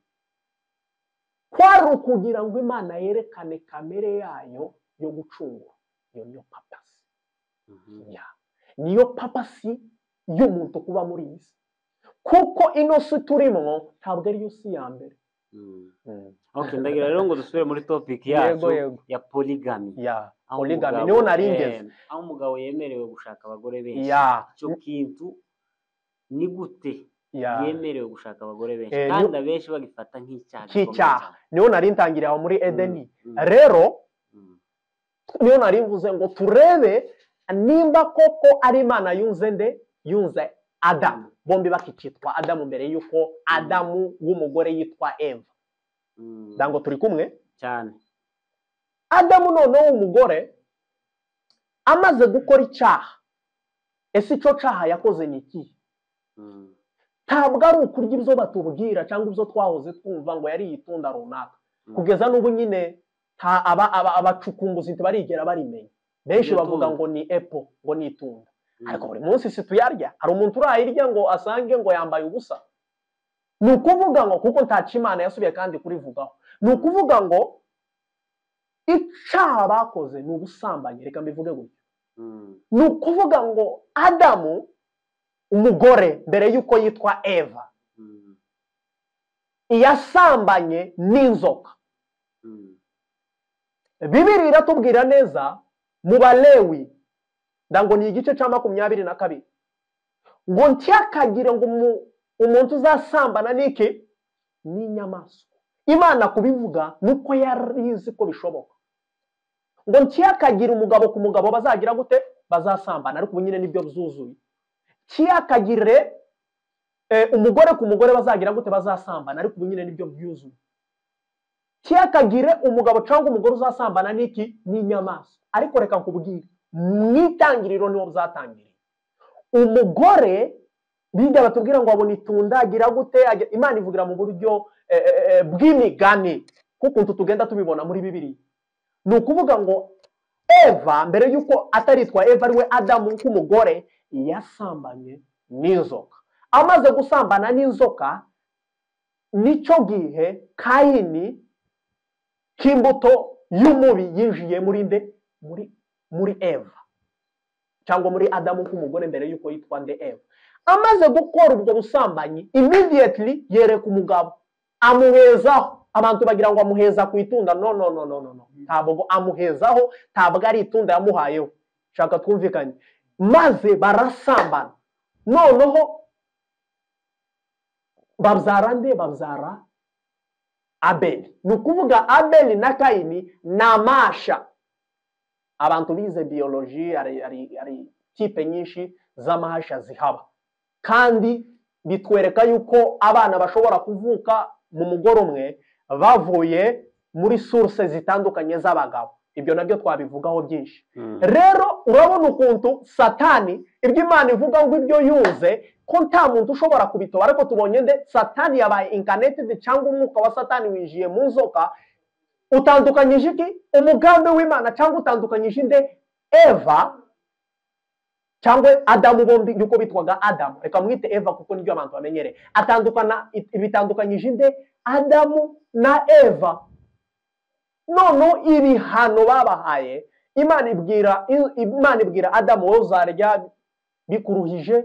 kwari ukugira ngo imana yerekane kamere yayo yo gucungura iyo niyo papa si Mhm. ya niyo papa si y'umuntu kuba muri iyi si kuko ino si turimo ntabwo ariyo si ya mbere Mm. ok ndagira rero ngo dusubire muri topic yacu Yego, yego. ya polygamy ya aho polygamy, umugabo- niho nari ngeze. eh, aho umugabo yemerewe gushaka abagore benshi ya icyo kintu ni gute ya yemerewe gushaka abagore benshi Eh, ni- kandi abenshi bagifata nk'icyaha gikomeye Nk'icyaha. cyane. niho nari ntangiriye aho muri edeni Mm. rero Mm. niyo nari mvuze ngo turebe nimba koko ari imana yunze nde yunze adamu bombi bakikitwa adamu mbere y'uko adamu w'umugore yitwa eva Mm. ntabwo turi kumwe cyane adamu noneho w'umugore amaze gukora icyaha ese icyo cyaha yakoze ni ikihe Mm. ntabwo ari ukurya ibyo batubwira cyangwa ibyo twahoze twumva ngo yari itunda runaka Mm. kugeza n'ubu nyine nta aba- aba- abacukumbuzi ntibarigera barimenya benshi Iryo bavuga tunda. ngo ni epo ngo ni itunda Mm. ariko buri munsi si tuyarya hari umuntu urayirya ngo asange ngo yambaye ubusa ni ukuvuga ngo kuko ntaca imana yasubiye kandi kurivugaho ni ukuvuga ngo icaha bakoze ni ubusambanyi reka mbivuge gutya Mm. ni ukuvuga ngo adamu umugore mbere y'uko yitwa eva Mm. yasambanye n'inzoka Mm. bibiri iratubwira neza mu balewi ndango ni igice cya makumyabiri na kabiri ngo ntyakagire ngo umu- umuntu uzasambana n'iki n'inyamaswa imana kubivuga ni uko yari izi ko bishoboka ngo ntyakagire umugabo ku mugabo bazagira gute bazasambana ariko ubu nyine nibyo byuzuye ntyakagire eh, umugore ku mugore bazagira gute bazasambana ariko ubu nyine nibyo byuzuye kiyakagire umugabo cyangwa umugore uzasambana n'iki n'inyamaswa ariko reka nkubwire mu itangiriro niho byatangiriye umugore bijya batubwira ngo abona itunda agira gute agira- imana ivugira mu buryo eh, eh, eh, bw'imigani nk'ukuntu tugenda tubibona muri bibiri ni ukuvuga ngo eva mbere y'uko ataritwa eva ariwe adamu nk'umugore yasambanye n'inzoka amaze gusambana n'inzoka nicyo gihe kayini k'imbuto y'umubi yinjiye muri nde muri muri eva cyangwa muri adamu k'umugore mbere y'uko yitwa nde eva amaze gukora ubwo busambanyi immediately yereka umugabo amuhezaho abantu bagira ngo amuheza ku itunda no no no no no no ntabwo amuhezaho ntabwo ari itunda yamuhayeho shaka twumvikanye maze barasambana noneho babyara nde babyara abeli ni ukuvuga abeli na kayini ni amasha abantu bize biyoloji hari hari- hari tipe nyinshi z'amasha zihaba kandi bitwereka yuko abana bashobora kuvuka mu mugore umwe bavuye muri source zitandukanye z'abagabo ibyo nabyo twabivugaho byinshi Mm. rero urabona ukuntu satani ibyo imana ivuga ngo ibyo yuze ko nta muntu ushobora kubitoba ariko tubonye nde satani yabaye incarnated cyangwa umwuka wa satani winjiye mu nzoka utandukanyije iki umugambi w'imana cyangwa utandukanyije inde eva cyangwa adamu bombi yuko bitwaga adamu reka mwite eva kuko nibyo abantu bamenyereye atandukana bitandukanyije inde adamu na eva noneho ibihano babahaye imana ibwira imana ibwira adamu wowe uzarya bikuruhije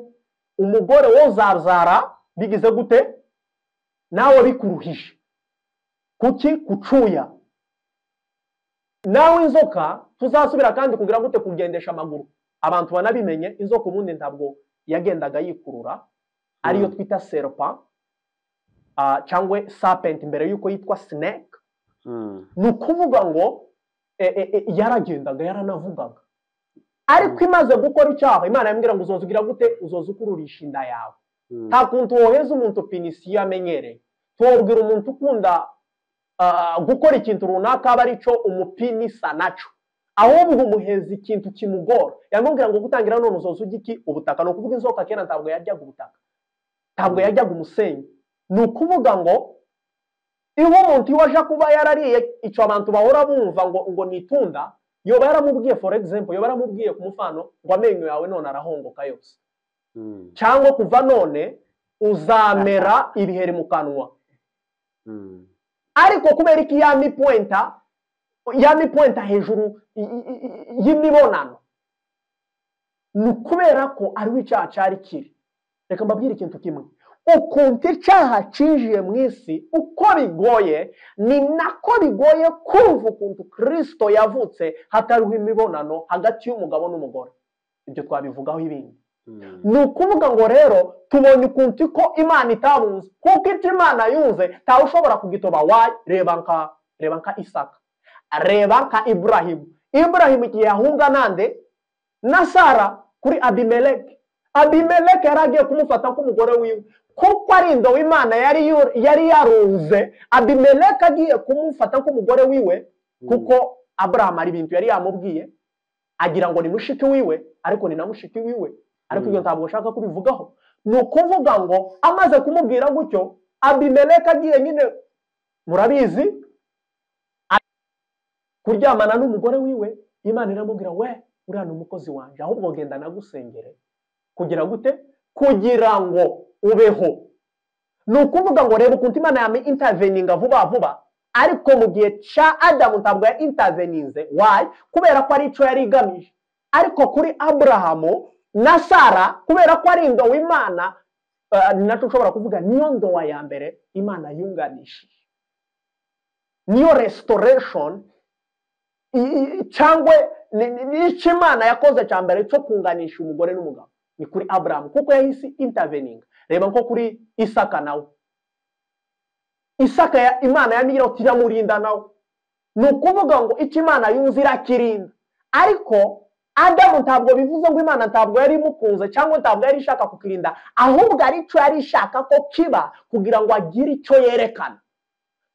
umugore wowe uzazara bigize gute nawe bikuruhije kuki kucuya nawe inzoka tuzasubira kandi kugira gute kugendesha amaguru abantu banabimenye inzoka ubundi ntabwo yagendaga yikurura ariyo twita serpa ah, cyangwa serpent mbere y'uko yitwa snake Mm. ni ukuvuga ngo e, e, e, yaragendaga yaranavugaga ariko imaze gukora icyaha imana yambwira ngo uzoza ugira gute uzoza ukururisha inda yawe Mm. nta kuntu woheza umuntu pinisiyo amenyereye tuwabwira umuntu ukunda ah, gukora ikintu runaka aba aricyo umupinisa naco ahubwo umuheza ikintu kimugora yamubwira ngo gutangira none uzoza ujya iki ubutaka ni ukuvuga inzoka kera ntabwo yaryaga ubutaka ntabwo yaryaga umusenyi ni ukuvuga ngo iyo umuntu iyo aje kuba yarariye icyo abantu bahora bumva ngo ngo ni itunda yoba yaramubwiye for example yoba yaramubwiye ku mufano ngo amenyo yawe none arahongoka yose Mm. cyangwa kuva none uzamera ibiheri mu kanwa Mm. ariko kubera iki ya mipuwenta ya mipuwenta hejuru i- i- i- y'imibonano ni ukubera ko ariho icyaha cyari kiri reka mbabwire ikintu kimwe ukuntu icyaha cyinjiye mu isi uko bigoye ni nako bigoye kumva ukuntu kirisito yavutse hatariho imibonano hagati y'umugabo n'umugore ibyo twabivugaho ibindi Mm. ni ukuvuga ngo rero tubonye ukuntu ko imana itabunze kuko icyo imana yunze ntawe ushobora kugitoba wayi reba nka reba nka isaka reba nka iburahimu iburahimu igihe yahunga nande na sara kuri abimeleke abimeleke yari agiye kumufata nk'umugore wiwe kuko ari indobo imana yari yu- yari yarunze abimeleke agiye kumufata nk'umugore wiwe kuko aburahamu hari ibintu yari yamubwiye agira ngo ni mushiki wiwe ariko ni na mushiki wiwe ariko ibyo Mm. ntabwo ashaka kubivugaho ni ukuvuga ngo amaze kumubwira gutyo abimeleke agiye nyine murabizi a- kuryamana n'umugore wiwe imana iramubwira we uriya ni umukozi wanjye ahubwo genda nagusengere kugira gute kugira ngo ubeho ni ukuvuga ngo reba ukuntu imana yami interveninga vuba vuba ariko mu gihe cya adamu ntabwo ya interveninze wayi kubera ko ari icyo yari igamije ariko kuri aburahamu na sara kubera ko ari indobo imana eh, ni nacyo ushobora kuvuga niyo ndowa ya mbere imana yunganishije niyo restoration i- i- cyangwa ni- ni- ni icyo imana yakoze cya mbere cyo kunganisha umugore n'umugabo ni kuri aburahamu kuko yahise interveninga reba nko kuri isaka nawe isaka ya- imana yamubwira uti iramurinda nawe ni ukuvuga ngo icyo imana yunze irakirinda ariko adamu ntabwo bivuze ngo imana ntabwo yari imukunze cyangwa ntabwo yari ishaka kukirinda ahubwo aricyo yari ishaka ko kiba kugira ngo agire icyo yerekana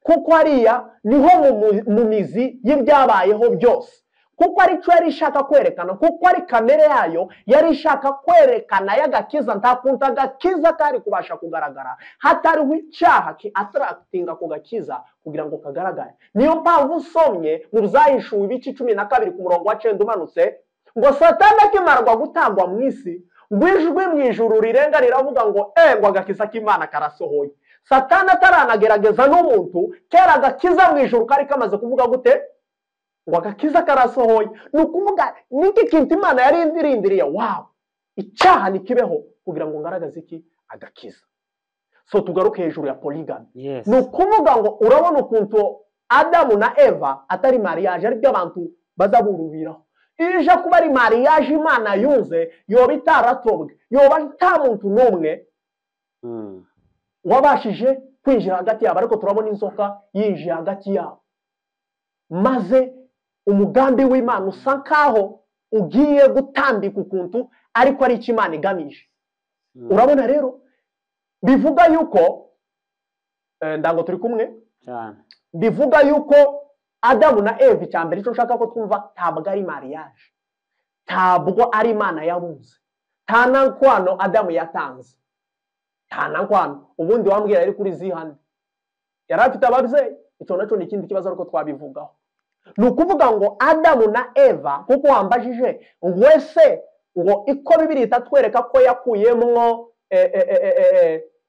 kuko hariya niho mu mu- mu mizi y'ibyabayeho byose kuko aricyo yari ishaka kwerekana kuko ari kamere yayo yari ishaka kwerekana y'agakiza nta kuntu agakiza kari kubasha kugaragara hatariho icyaha ki atarakitinga ku gakiza kugira ngo kagaragare niyo mpamvu usomye mu byahishuwe ibice cumi na kabiri ku murongo wa cenda umanutse ngo satani akimarwa gutangwa mu isi ngo ijwi mu ijuru rirenga riravuga ngo eh ngo agakiza k'imana karasohoye satani ataranagerageza n'umuntu kera agakiza mu ijuru kari kamaze kuvuga gute ngo agakiza karasohoye ni ukuvuga n'iki kintu imana yari irindiriye wawu icyaha ntikibeho kugira ngo ngaragaze iki agakiza so tugaruke hejuru ya polygamy Yes. ni ukuvuga ngo urabona ukuntu adamu na eva atari mariage aribyo abantu baza burubiraho iyo ije kuba ari mariage imana yunze yoba itaratobwe yoba nta muntu n'umwe Mm. wabashije kwinjira hagati yabo ariko turabona inzoka yinjiye hagati yabo maze umugambi w'imana usa nkaho ugiye gutambika ukuntu ariko ari icyo imana igamije Mm. urabona rero bivuga yuko eh, ndango turi kumwe Cyane. bivuga yuko adamu na eve icya mbere icyo nshaka ko twumva ntabwo ari mariage ntabwo ari imana yabuze nta na nkwano adamu yatanze nta na nkwano ubundi wambwira ari kuri zihane yari afite ababyeyi icyo nacyo ni ikindi kibazo ariko twabivugaho ni ukuvuga ngo adamu na eva nk'uko wambajije wese ngo iko bibiri itatwereka ko yakuyemo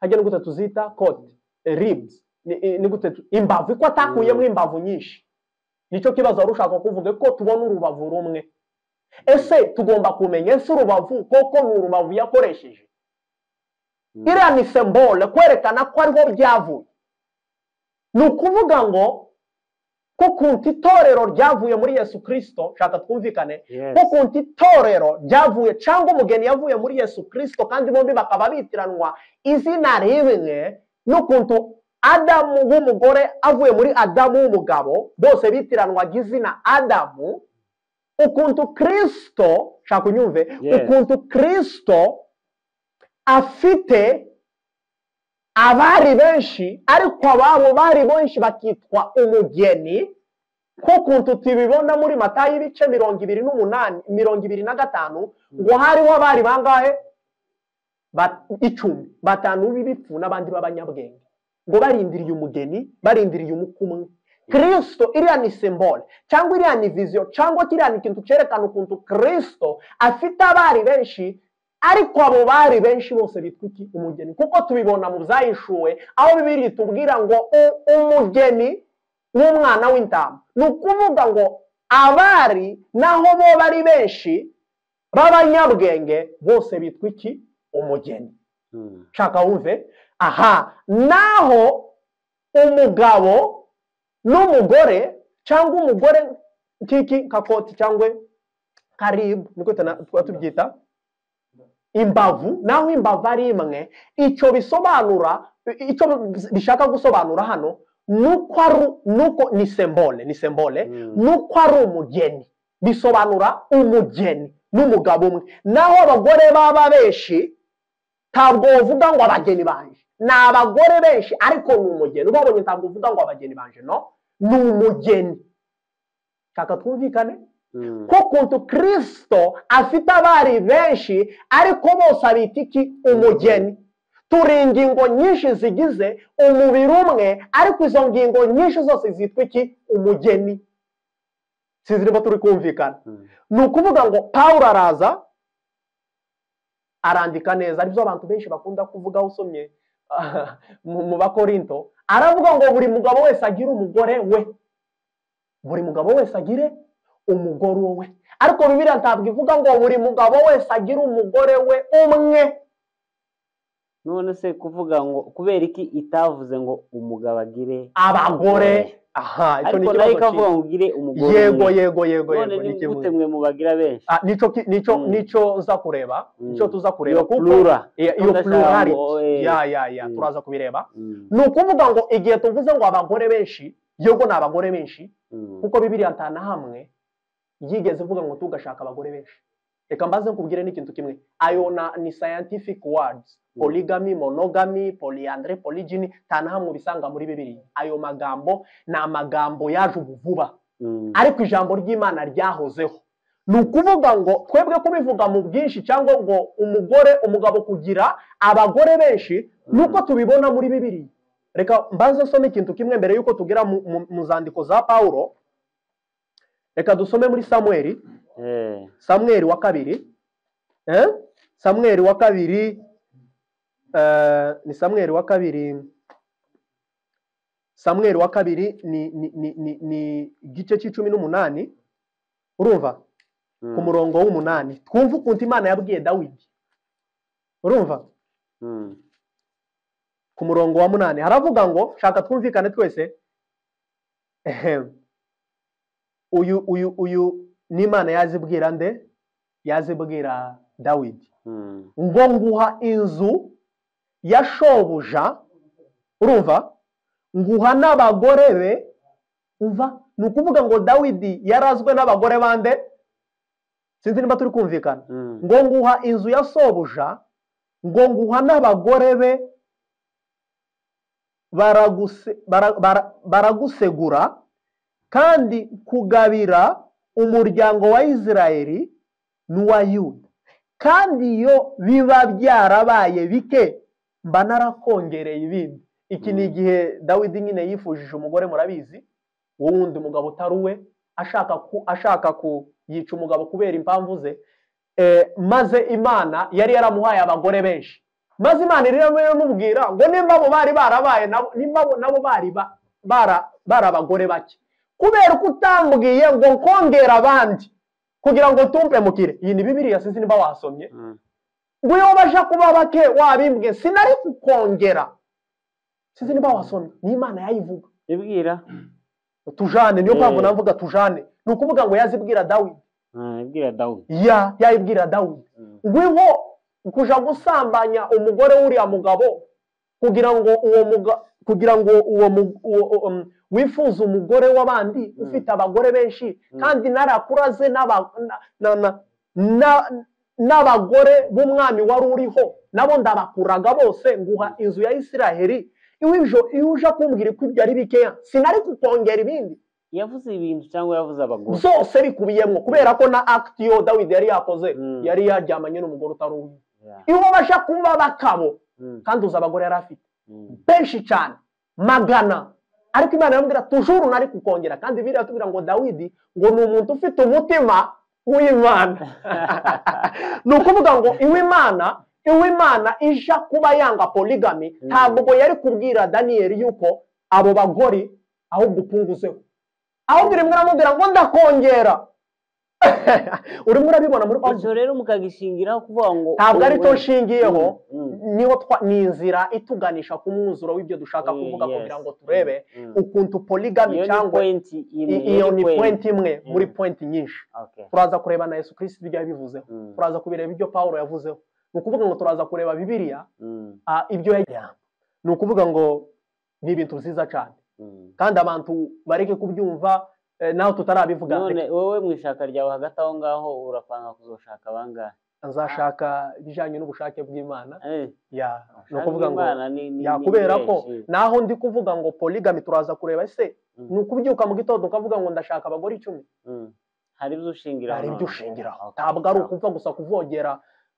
hajya gute tuzita kode ribs ni gute imbavu ko atakuyemo imbavu nyinshi nicyo kibazo wari ushaka kuvuga ko tubona urubavu rumwe ese tugomba kumenya ese urubavu koko ni urubavu yakoresheje iriya ni sembole kwerekana ko ariho byavuye ni ukuvuga ngo ko kunti itorero ryavuye muri yesu kirisito shaka twumvikane ko kunti itorero ryavuye cyangwa umugeni yavuye muri yesu kirisito kandi bombi bakaba bitiranwa izina rimwe n'ukuntu adamu w'umugore avuye muri adamu w'umugabo bose bitiranwaga izina adamu ukuntu kirisito shaka unyumve ukuntu kirisito afite abari benshi ariko ababo bari benshi bakitwa umugeni ko kuntu tubibona muri mata y'ibice mirongo ibiri n'umunani mirongo ibiri na gatanu ngo hariho abari bangahe icumi batanu b'ibipfu n'abandi b'abanyabwenge ngo barindiriye umugeni barindiriye umukumwe kirisito iriya ni simbole cyangwa iriya ni viziyo cyangwa kiriya ni ikintu cyerekana ukuntu kirisito afite abari benshi ariko abo bari benshi bose bitwa iki umugeni kuko tubibona mu byahishuwe aho bibiri tubwira ngo umugeni w'umwana w'intama ni ukuvuga ngo abari naho bo bari benshi b'abanyabwenge bose bitwa iki umugeni nshaka wumve aha naho umugabo n'umugore cyangwa umugore kiki kakoti cyangwa karibu niko tuba tubyita imbavu naho imbavu ari imwe icyo bisobanura icyo bishaka gusobanura hano nuko ari nuko ni sembole ni sembole nuko ari umugeni bisobanura umugeni n'umugabo umwe naho abagore baba benshi ntabwo uvuga ngo abageni banje ni abagore benshi ariko ni umugeni ubabonye ntabwo uvuga ngo abageni banje no ni umugeni shaka twumvikane ko kuntu kirisito afite abari benshi ariko bose abita iki umugeni turi ingingo nyinshi zigize umubiri umwe ariko izo ngingo nyinshi zose zitwa iki umugeni sinzi niba turi kumvikana ni ukuvuga ngo paul araza arandika neza aribyo abantu benshi bakunda kuvugaho usomye mu bakorinto aravuga ngo buri mugabo wese agire umugore we buri mugabo wese agire umugore we ariko bibiriya ntabwo ivuga ngo buri mugabo wese agire umugore we umwe none se kuvuga ngo kubera iki itavuze ngo umugabo agire abagore aha icyo ni ikibazo ikavuga ngo ugire umugore yego yego yego none ni gute mwe mubagira benshi nicyo nicyo nicyo uza kureba nicyo tuza kureba kuko plura iyo plurality ya ya ya turaza kubireba ni ukuvuga ngo igihe tuvuze ngo abagore benshi yego ni abagore benshi kuko bibiriya ntana hamwe yigeze ivuga ngo tugashaka abagore benshi reka mbaze nkubwire n'ikintu kimwe ayo na ni scientific words polygamy monogamy polyandre polygyny nta na hamwe ubisanga muri bibiliya ayo magambo ni amagambo yaje ubu vuba ariko ijambo ry'imana ryahozeho ni ukuvuga ngo twebwe kubivuga mu bwinshi cyangwa ngo umugore umugabo kugira abagore benshi nuko tubibona muri bibiliya reka mbaze so n'ikintu kimwe mbere y'uko tugera mu zandiko za pawuro reka dusome muri samweri samweri wa kabiri samweri wa kabiri ni samweri wa kabiri samweri wa kabiri ni igice cy'icumi n'umunani urumva ku murongo w'umunani twumve ukuntu imana yabwiye dawidi urumva ku murongo wa munani haravuga ngo shaka twumvikane twese uyu uyu uyu n'imana yazibwira nde yazibwira dawidi ngo nguha inzu ya shobuja urumva nguha n'abagore be umva ni ukuvuga ngo dawidi yarazwe n'abagore bande sinzi niba turi kumvikana ngo nguha inzu ya sobuja ngo nguha n'abagore be baragusegura kandi kugabira umuryango wa isirayeli n'uwa yuda kandi iyo biba byarabaye bike mba narakongereye ibindi iki ni Mm. igihe dawidi nyine yifujije umugore murabizi wowe wundi mugabo utari uwe ashaka ku ashaka ku yica umugabo kubera impamvu ze Eh, maze imana yari yaramuhaye abagore benshi maze imana yari yaramubwira ngo nimba abo bari barabaye nabo- nimba abo- nabo bari ba- bara- bari abagore bake kubera ko utambwiye ngo nkongere abandi kugira ngo tumpemukire iyi ni bibiriya sinzi niba wasomye Mm. ngo iyo baje kuba bake wabimbwe sinari kukongera sinzi niba wasomye ni imana yayivuga ibwira tujane niyo mpamvu Eh. navuga tujane ni ukuvuga ngo yazibwira dawidi Ah, ibwira dawudi ya yayibwira dawidi Mm. ngwiho kuja gusambanya umugore w'uriya mugabo kugira ngo uwo muga, kugira ngo uwo, mu- uwo, uwo um, wifuza umugore w'abandi ufite abagore benshi kandi narakuraze n'aba- na- na- na- na- n'abagore b'umwami wari uriho nabo ndabakuraga bose nguha inzu ya isiraheli iwe ibyo iyo uje kumbwira ko ibyo ari bikeya sinari kukongera ibindi yavuze ibintu cyangwa yavuze abagore byose bikubiyemo kubera ko na akiti yo dawidi yari yakoze Mm. yari yaryamanye n'umugore utari uwe Yeah. iyo baje kuba bakabo Mm. kandi uzi abagore yari afite Mm. benshi cyane magana ariko imana iramubwira tujuru nari kukongera kandi biriya tubwira ngo dawidi ngo ni umuntu ufite umutima w'imana ni ukuvuga ngo iw'imana iw'imana ija kuba yanga poligami ntabwo yari kubwira daniyeli yuko abo bagore ahubwo upunguzeho ahubwo urimo uramubwira ngo ndakongera urimo urabibona muri Bible. icyo rero mukagishingiraho kuvuga ngo ntabwo ari cyo wowe- nshingiyeho Mm, mm. niho twa- ni inzira ituganisha ku mwuzuro w'ibyo dushaka Eh, kuvuga yes. kugira ngo turebe Mm. ukuntu poligami iyo ni cyangwa pointi i- iyo ni point imwe muri Mm. point nyinshi Okay. turaza kureba na yesu kirisiti ibyo yabivuzeho Mm, turaza kubireba ibyo pawulo yavuzeho ni ukuvuga ngo turaza kureba bibiliya mm, ah, ibyo yagira ni ukuvuga ngo ni ibintu byiza cyane mm. kandi abantu bareke kubyumva eh, naho tutarabivuga none wowe mu ishaka ryawe hagati aho ngaho urapanga kuzoshaka abangahe nzashaka ibijyanye n'ubushake bw'imana Eh, ya ni ushaka ukuvuga ngo Imana ni- ni- ya ni kubera ko benshi. naho ndi kuvuga ngo poligami turaza kureba ese Mm. ni ukubyuka mu gitondo ukavuga ngo ndashaka abagore icumi Mm. hari ibyo ushingiraho hari ibyo none. ushingiraho Okay. ntabwo ari ukuva gusa kuvogera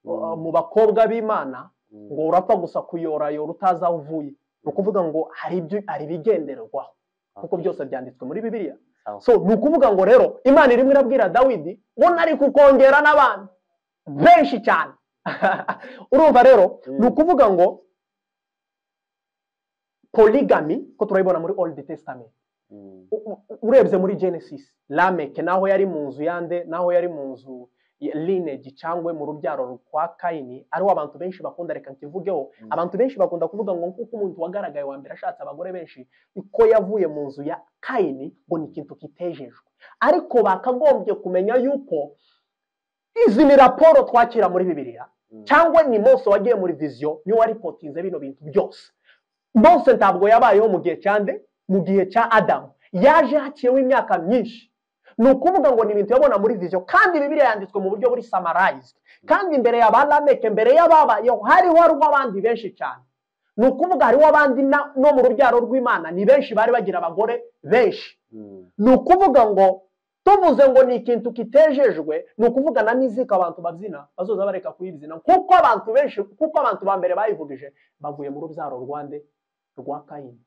uh, Mm, mu bakobwa b'imana mm, ngo urapfa gusa kuyorayora utazi aho uvuye ni ukuvuga ngo hari ibyo hari ibigenderwaho kuko okay. byose byanditswe muri bibiliya Sawa. so ni ukuvuga ngo rero imana irimo irabwira dawidi ngo nari kukongera n'abantu benshi cyane urumva rero Mm. ni ukuvuga ngo poligami ko turayibona muri old testament Mm, u- u- urebye muri genesis lameke naho yari mu nzu yande naho yari mu nzu ya- lineage cyangwa mu rubyaro rwa kayini ariho abantu benshi bakunda reka nkivugeho Mm. abantu benshi bakunda kuvuga ngo nk'uko umuntu wagaragaye wa mbere ashatse abagore benshi niko yavuye mu nzu ya kayini ngo ni ikintu kitejejwe ariko bakagombye kumenya yuko izi ni raporo twakira muri bibiliya mm, cyangwa ni mose wagiye muri viziyo niwe waripotinze bino bintu byose mose ntabwo yabayeho mu gihe cya nde mu gihe cya adamu yaje haciyeho imyaka myinshi ni ukuvuga ngo ni ibintu yabona muri viziyo kandi bibiliya yanditswe mu buryo buri samarayizwe kandi imbere ya ba lameke mbere y'ababayeho hariho hariho abandi benshi cyane ni ukuvuga hariho abandi na- no mu rubyaro rw'imana ni benshi bari bagira abagore benshi mm, ni ukuvuga ngo tuvuze ngo ni ikintu kitejejwe ni ukuvuga na mizika abantu babyina bazoza bareka kuyibyina kuko abantu benshi kuko abantu ba mbere bayivugije bavuye mu rubyaro rwande rwa kayini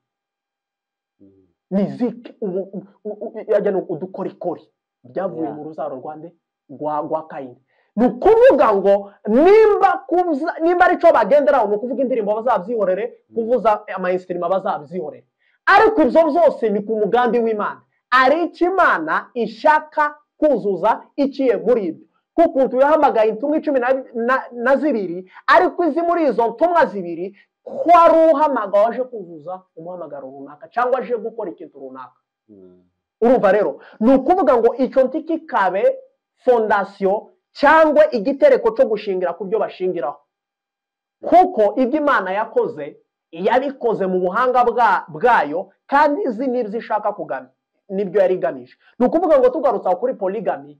mm. miziki ubu- u- u- u- yajya ni udukorikori byavuye Yeah. mu rubyaro rwande rwa rwa kayini ni ukuvuga ngo nimba kuza- nimba aricyo bagenderaho ni ukuvuga indirimbo bazabyihorere kuvuza amayinsirima bazabyihorere ariko ibyo byose ni ku mugambi w'imana ari icyo imana ishaka kuzuza iciye muri ibyo kuko yahamagaye intumwa icumi na, na, na zibiri ariko izi muri izo ntumwa zibiri ko ari uhamagara waje kuzuza umuhamagaro runaka cyangwa aje gukora ikintu runaka Mm. urumva rero ni ukuvuga ngo icyo nti kikabe fondasiyo cyangwa igitereko cyo gushingira ku byo bashingiraho kuko ibyo imana yakoze yabikoze mu buhanga bwa- bwayo kandi izi n'ibyo ishaka kugamya nibyo yari igamije ni ukuvuga ngo tugarutse aho kuri poligami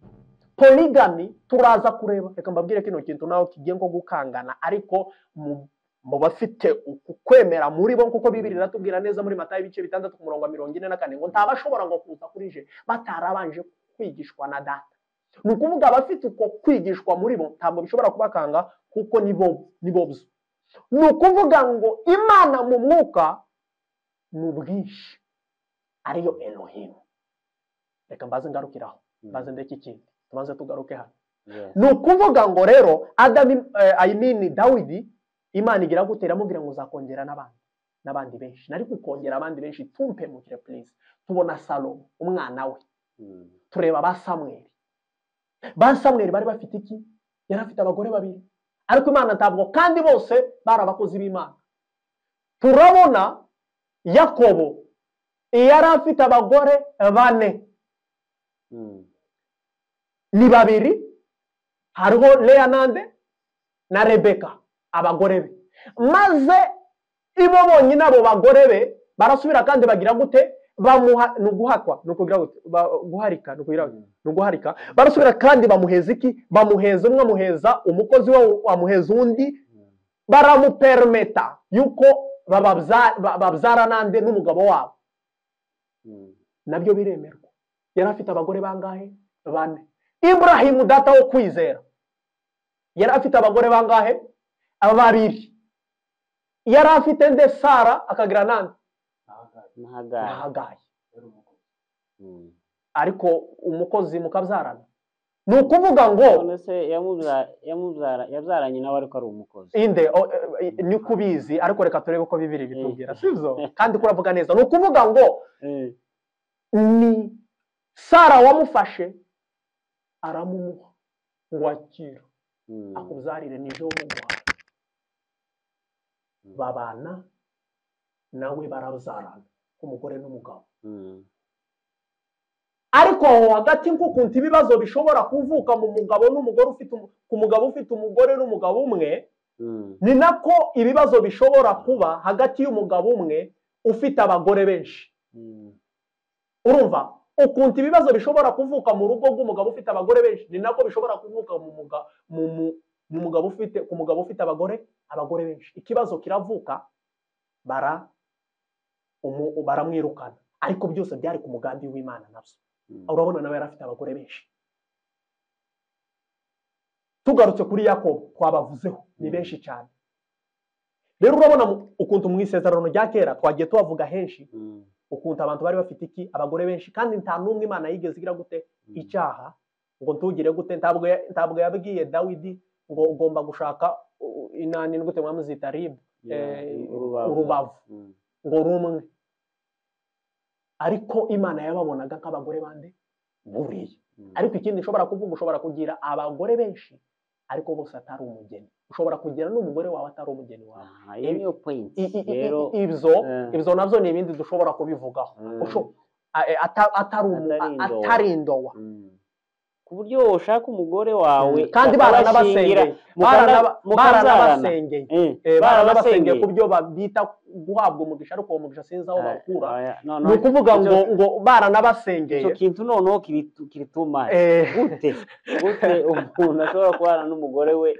poligami turaza kureba reka mbabwire kino kintu nawe kigiye nko gukangana ariko mu mu bafite uku kwemera muri bo nk'uko bibiri iratubwira neza muri matayo ibice bitandatu ku murongo wa mirongo ine na kane ngo ntabashobora ngo kuza kuri je batarabanje kwigishwa na data ni ukuvuga abafite uko kwigishwa muri bo ntabwo bishobora kubakanga kuko ni bo ni bo byo ni ukuvuga ngo imana mu mwuka ni ubwinshi ariyo elohim reka mbaze ngarukiraho mbaze ndeke ikindi tubanze tugaruke hano Yes. ni ukuvuga ngo rero adamu ayimini dawidi imana igira gutera amubwira ngo uzakongera n'abandi n'abandi benshi nari kukongera abandi benshi tumpemukire purize tubona salomo umwana we Mm. tureba ba samweri ba samweri bari bafite iki yari afite abagore babiri ariko imana ntabwo kandi bose bari abakozi b'imana turabona yakobo yari afite abagore bane Mm. ni babiri hariho leonande na rebeka abagore be maze ibo bonyine abo bagore be barasubira kandi bagira gute bamuha ni uguhakwa ni ukugira gute ba- guharika ni ukugira gute? Ni uguharika barasubira kandi bamuheza iki bamuheza umwe amuheza umukozi we amuheza undi Mm. baramupermeta yuko bababza- ba- babyara nande n'umugabo wabo Mm. nabyo biremerwa yari afite abagore bangahe bane iburahimu data wo kwizera yari afite abagore bangahe babiri yari afite nde sara akagira nande Na na Hagari. hagayi Mm. ariko umukozi mukabyarana ni ukuvuga ngo none se yamubya- yamubyara- yabyaranye nawe ariko ari umukozi inde o- e- e- ni kubizi ariko reka turebe ko bibiri bitubwira sibyo kandi kuravuga neza ni ukuvuga ngo Eh, ni sara wamufashe aramumuha ngo akira mm. akubyarire ni jo muguhaye babana nawe barabyarana umugore n'umugabo Mm. ariko aho hagati nk'ukuntu ibibazo bishobora kuvuka mu mugabo n'umugore ufite umu- ku mugabo ufite umugore n'umugabo umwe Mm. ni nako ibibazo bishobora kuba hagati y'umugabo umwe ufite abagore benshi Mm. urumva ukuntu ibibazo bishobora kuvuka mu rugo rw'umugabo ufite abagore benshi ni nako bishobora kuvuka mu muga- mu mu- mu mugabo ufite ku mugabo ufite abagore abagore benshi ikibazo kiravuka bara umu- baramwirukana ariko byose byari ku mugambi w'imana nabyo Mm. urabona nawe yari afite abagore benshi tugarutse kuri yakobo twabavuzeho ni Mm. benshi cyane rero urabona mu- ukuntu mu isezerano rya kera twagiye tuhavuga henshi Mm. ukuntu abantu bari bafite iki abagore benshi kandi nta n'umwe imana yigeze igira gute Mm. icyaha ngo ntugire gute ntabwo ya- ntabwo yabwiye dawidi ngo ugomba gushaka uh, inani ni gute mwamuzita ribu Yeah, eh, urubavu. urubavu. Mm. ngo rumwe ariko imana yababonaga nk'abagore bande buriya Mm. ariko ikindi ushobora kuvuga ushobora kugira abagore benshi ariko bose atari umugeni ushobora kugira n'umugore wawe atari umugeni wawe Aha, iyo niyo point I- i- i- i- rero ibyo eh, ibyo nabyo ni ibindi dushobora kubivugaho Mm. usho- a- e, ata- atari umu- Atari a- indowa. atari indowa mm. ku buryo woshaka umugore wawe kandi bakabashyingira, baranabasengeye mukana- Barana- mukabyarana. baranabasengeye Eh, Eh, baranabasengeye barabasengeye. ku byo ba- bita guhabwa umugisha ariko uwo mugisha sinzi aho Ah, bawukura oya, no, no, ni ukuvuga icyo- ngo ngo baranabasengeye icyo kintu noneho kiritu- kirituma Eh, gute gute umuntu ashobora kubana n'umugore we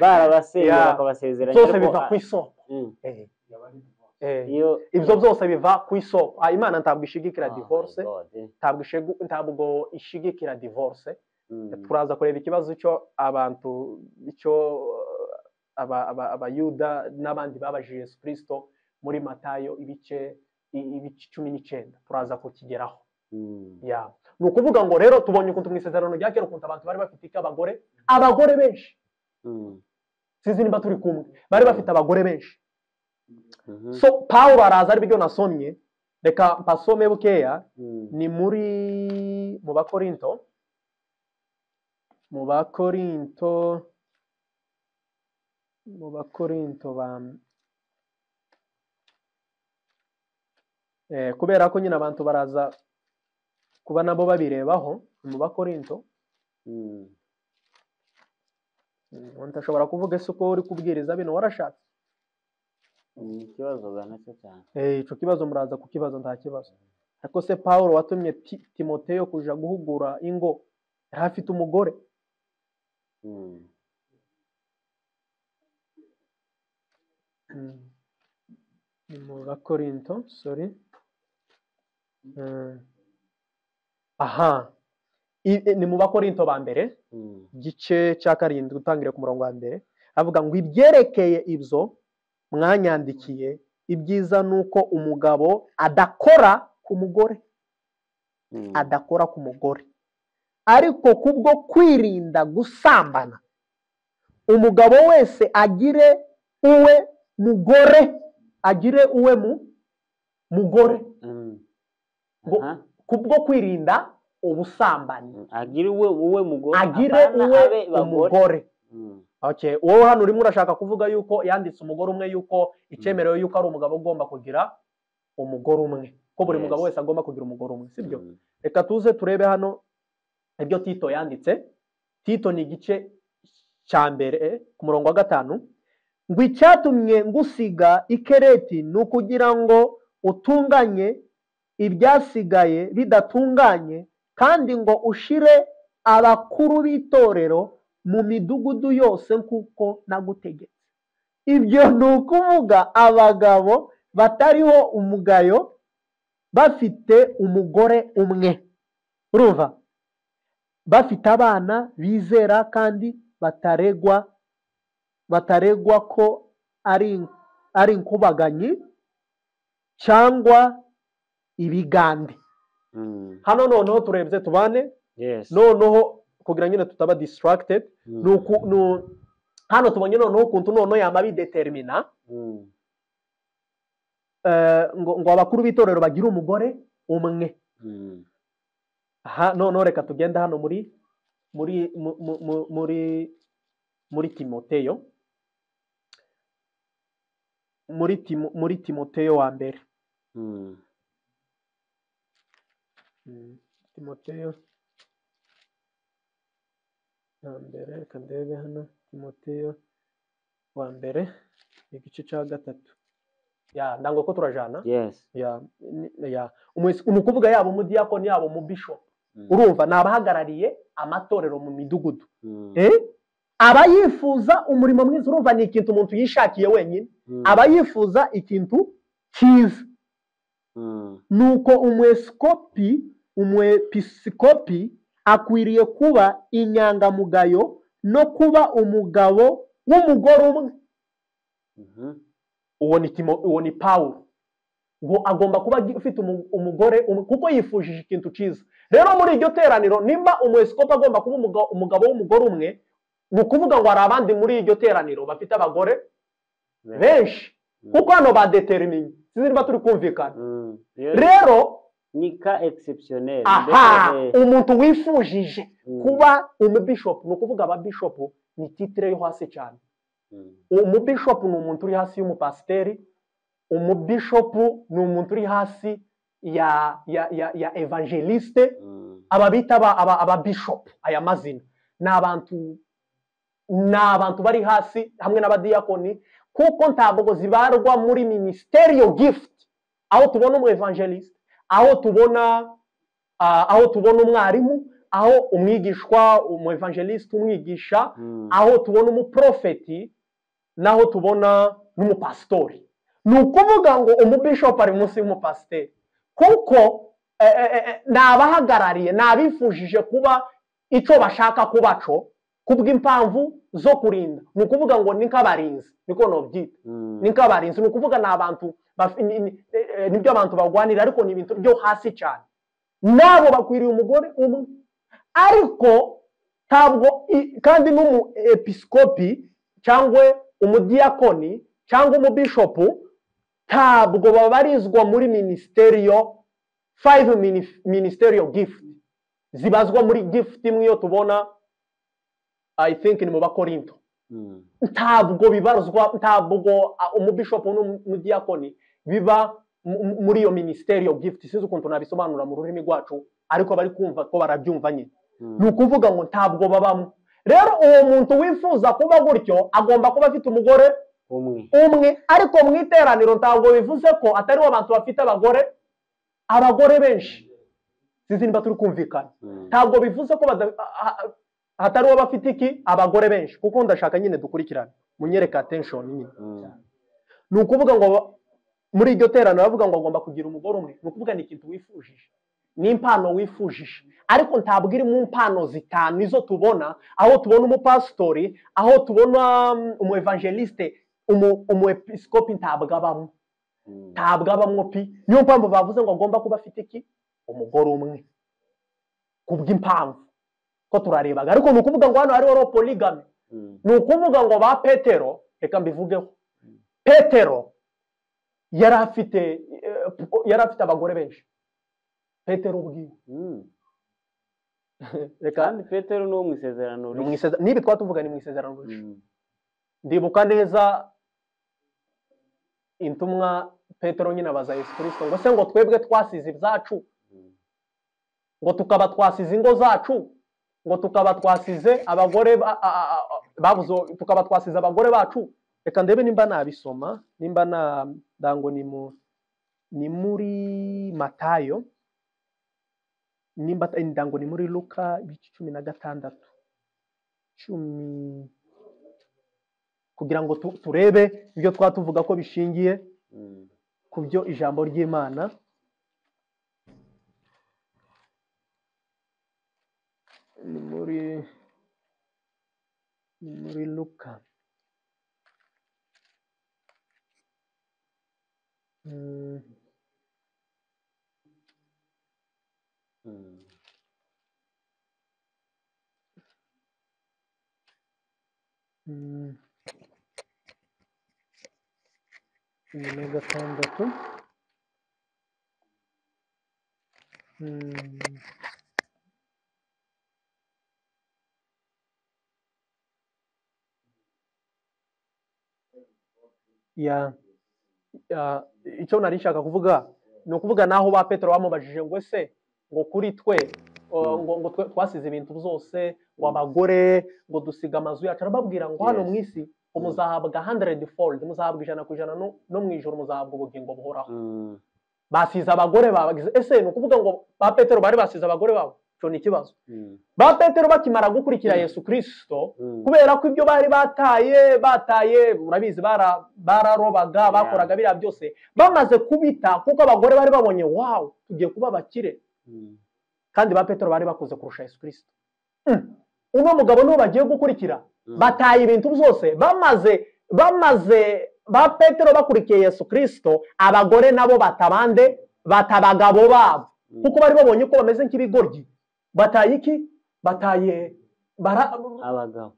barabasengeye Yeah. bakabasezeranya byose ariko, biva ah, ku isoko mm, Eh, eh, iyo ibyo byose biva ku isoko Ah, imana ntabwo Oh ishigikira my divorce God, eh, ntabwo ishegu- ntabwo ishigikira divorce mm, turaza kureba ikibazo icyo abantu icyo uh, aba- aba- abayuda n'abandi babaje yesu kirisito muri matayo ibice i- ibice cumi n'icyenda turaza kukigeraho mm, ya ni ukuvuga ngo rero tubonye ukuntu mu isezerano rya kera ukuntu abantu bari bafite iki abagore abagore benshi mm, sinzi niba turi kumwe bari bafite abagore benshi mhm, so pawulo araza aribyo nasomye reka mpasome bukeya mm, ni muri mu bakorinto mu bakorinto mu bakorinto ba Eh, kubera ko nyine abantu baraza kuba nabo babirebaho ni mu bakorinto mm, Mm, ntashobora kuvuga ese uko uri kubwiriza bino warashatse ni ikibazo banacyo cyane Eh, ico kibazo muraza kukibaza nta kibazo ariko se pawulo watumye Ti- timoteyo kuja guhugura ingo yari afite umugore Mm, Mm. ni mu bakorinto sorry Mm. aha I- e, ni mu bakorinto ba mbere Mm. igice cya karindwi utangire ku murongo wa mbere avuga ngo ibyerekeye ibyo mwanyandikiye ibyiza ni uko umugabo adakora ku mugore Mm. adakora ku mugore ariko kubwo kwirinda gusambana umugabo wese agire uwe mugore agire uwe mu mugore Mm. Ngo- Aha. kubwo kwirinda ubusambanyi Mm. agire uwe uwe mugore agire apana uwe abe bagore umugore Mm. Okay, wowe hano urimo urashaka kuvuga yuko yanditse umugore umwe yuko icyemerewe yuko ari umugabo ugomba kugira umugore umwe ko buri Yes. mugabo wese agomba kugira umugore umwe sibyo Mm. reka tuze turebe hano ibyo tito yanditse tito ni igice cya mbere eh, ku murongo wa gatanu ngo icyatumye ngusiga ikereti ni ukugira ngo utunganye ibyasigaye bidatunganye kandi ngo ushire abakuru b'itorero mu midugudu yose nk'uko nagutegetse ibyo ni ukuvuga abagabo batariho umugayo bafite umugore umwe urumva bafite abana bizera kandi bataregwa bataregwa ko ari ari inkubaganyi cyangwa ibigande Mm. hano noneho turebye tubane Yes. noneho kugira nyine tutaba distracted Mm. ni uku ni u- hano tubonye noneho ukuntu noneho yaba bidetermina Mm. eh, ngo ngo abakuru b'itorero bagire umugore umwe Mm. aha noneho reka tugende hano muri muri mu- mu- mu- muri muri timoteyo muri Timo- muri timoteyo wa mbere Mm. Mm, timoteyo wa mbere reka ndebe hano timoteyo wa mbere igice cya gatatu ya ndango ko turajana Yes. ya ni- ya umusi- ni ukuvuga yaba umudiyakoni yaba umubishopu Mm. urumva ni abahagarariye amatorero mu midugudu Mm. Eh? aba yifuza umurimo mwiza urumva ni ikintu umuntu yishakiye wenyine Mm. aba yifuza ikintu cyiza Mm. nuko umwepiskopi umwepiskopi akwiriye kuba inyangamugayo no kuba umugabo w'umugore umwe Mhm. uwo ni Timo- uwo ni pawulo ngo agomba kuba agi- ufite umu- umugore umwe kuko yifujije ikintu cyiza rero muri iryo teraniro nimba umwepiskopi agomba kuba umuga- umugabo w'umugore umwe ni ukuvuga ngo hari abandi muri iryo teraniro bafite abagore benshi Mm. kuko hano badeterminye sinzi niba turi kumvikana Mm. Yes. rero ni ka exceptionnel aha Mbese, eh, umuntu wifujije mm. kuba umubishopu ni ukuvuga ababishopu ni titire yo hasi cyane Mm. umubishopu ni umuntu uri hasi y'umupasiteri umubishopu ni umuntu uri hasi ya ya ya, ya evangeliste Mm. aba bita aba- aba- ababishopu aya mazina ni abantu ni abantu bari hasi hamwe n'abadiyakoni kuko ntabwo zibarwa muri ministerial gift aho tubona umu evangeliste aho tubona ah, aho tubona umwarimu aho umwigishwa umu evangeliste umwigisha Mm. aho tubona umuprofeti naho tubona n'umupasitori ni ukuvuga ngo umubishopu ari munsi y'umupasiteri kuko eh, eh, eh, eh, ni abahagarariye ni abifujije kuba icyo bashaka kuba cyo kubw'impamvu zo kurinda ni ukuvuga ngo ni nk'abarinzi niko nobyita Mm. ni nk'abarinzi ni ukuvuga ni abantu baf- ni- ni- eh, eh, nibyo abantu barwanira ariko ni ibintu byo hasi cyane nabo bakwiriye umugore umwe ariko ntabwo i- kandi n'umu episikopi cyangwa umudiyakoni cyangwa umubishopu ntabwo babarizwa muri minisiteri five minif- ministerial gift zibazwa muri gift imwe iyo tubona i think ni mu bakorinto Mm. ntabwo bibarizwa ntabwo ah, umubishopu n'umudiyakoni biba mu- mu- muri iyo minisiteri gift sinzi ukuntu nabisobanura mu rurimi rwacu ariko bari kumva ko barabyumva nyine Mm. ni ukuvuga ngo ntabwo babamo rero uwo muntu wifuza kuba gutyo agomba kuba afite umugore umwe umwe ariko mu iteraniro ntabwo bivuze ko atariho abantu bafite abagore abagore benshi sinzi niba turi kumvikana Mm. ntabwo bivuze ko bada- a- a- hatari uwo bafite iki abagore benshi kuko ndashaka nyine dukurikirane munyereke attention nyine Mm. ni ukuvuga ngo muri iryo terano baravuga ngo agomba kugira umugore umwe ni ukuvuga ni ikintu wifujije ni impano wifujije ariko ntabwo iri mu mpano zitanu izo tubona aho tubona umupasitori aho tubona um, umu evangeliste umu- umu episikopi ntabwo abamo ntabwo abamwo pi niyo mpamvu bavuze ngo agomba kuba afite iki umugore umwe kubw'impamvu ko turarebaga ariko ni ukuvuga ngo hano hariho ro polygamy Mm. ni ukuvuga ngo ba petero reka mbivugeho petero yari afite eh, yari afite abagore benshi petero ubwiwe Mm. reka kandi petero ni uwo mu isezerano ni mu rishya. isezerano- n'ibi twatuvuga ni mu isezerano rishya Mm. ndibuka neza intumwa petero nyine abaza yesu kirisito ngo se ngo twebwe twasize ibyacu Mm. ngo tukaba twasize ingo zacu ngo tukaba twasize abagore ba- a- a- a- babuze tukaba twasize abagore bacu reka ndebe nimba nabisoma nimba na ndango ni mu ni muri matayo nimba ndango ni muri luka ibice cumi na gatandatu cumi kugira ngo tu- turebe ibyo twatuvuga ko bishingiye Mm. ku byo ijambo ry'imana ni muri ni muri luka Mm, Mm. mm. cumi na gatandatu Mm. ya ya- icyo nari nshaka kuvuga ni ukuvuga naho ba petero bamubajije ngo ese ngo kuri twe o, Mm. ngo ngo twe- twasize ibintu byose ngo abagore ngo dusiga amazu yacu arababwira ngo hano Yes. mu isi ngo Mm. muzahabwa hundred fold muzahabwa ijana ku ijana no no mu ijoro muzahabwa ubugingo buhoraho Mm. basize abagore babagize ese ni ukuvuga ngo ba petero bari basize abagore babo icyo ni ikibazo Mm. ba petero bakimara gukurikira yesu kirisito Mm. kubera ko ibyo bari bataye bataye urabizi bara- bararobaga bakoraga biriya byose bamaze kubita kuko abagore bari babonye wawu tugiye kuba abakire Mm. kandi ba petero bari bakuze kurusha yesu kirisito Mm. uno mugabo niwo bagiye gukurikira Mm. bataye ibintu byose bamaze bamaze ba petero bakurikiye yesu kirisito abagore nabo batabande bata abagabo babo Mm. kuko bari babonye ko bameze nk'ibigoryi bataye iki bataye bara, abagabo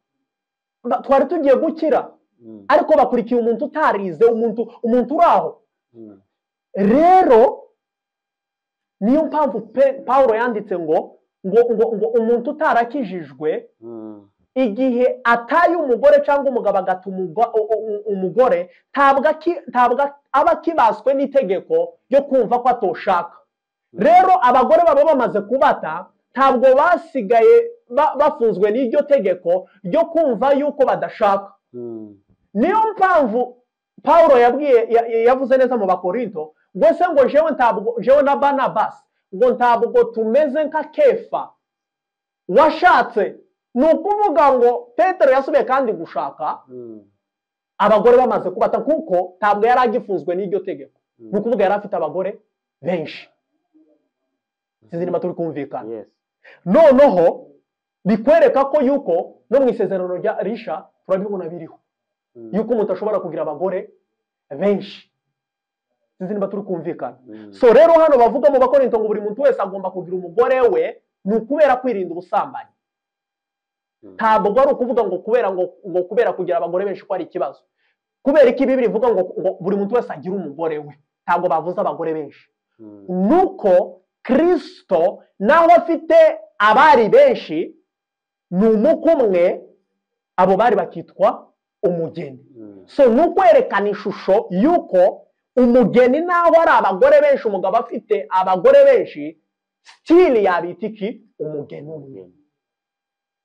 Ba- twari tugiye gukira Mm. ariko bakurikiye umuntu utarize umuntu umuntu uri aho Mm. rero niyo mpamvu Pe- pawulo yanditse ngo ngo ngo ngo umuntu utarakijijwe Mm. igihe ataye umugore cyangwa umugabo agata umugo- u- u- u- umugore ntabwo aki- ntabwo aba akibaswe n'itegeko ryo kumva ko atoshaka rero abagore baba bamaze kubata ntabwo basigaye ba- bafunzwe n'iryo tegeko ryo kumva yuko badashaka Mm. niyo mpamvu pawulo yabwiye ya- ya- yavuze neza mu bakorinto ngo se ngo jewe ntabwo jewe na banabasi ngo ntabwo tumeze nka kefa washatse ni ukuvuga ngo petero yasubiye kandi gushaka Mm. abagore bamaze kubata kuko ntabwo yari agifunzwe n'iryo tegeko Mm. ni ukuvuga yari afite abagore benshi sinzi niba turi kumvikana yes noneho bikwereka ko yuko no mu isezerano rya risha turabibona biriho Mm. yuko umuntu ashobora kugira abagore benshi sinzi niba turi kumvikana Mm. so rero hano bavuga mu bakorinto ngo buri muntu wese agomba kugira umugore we ni ukubera kwirinda ubusambanyi Mm. ntabwo ari ukuvuga ngo kubera ngo, ngo kubera kugira abagore benshi ko ari ikibazo kubera iki bibiri ivuga ngo, ngo buri muntu wese agire umugore we ntabwo bavuze abagore benshi Mm. nuko kirisito naho afite abari benshi ni umukwe umwe abo bari bakitwa umugeni Mm. so ni ukwerekana ishusho y'uko umugeni naho ari abagore benshi umugabo afite abagore benshi sitiri yabita iki umugeni umwe Mm.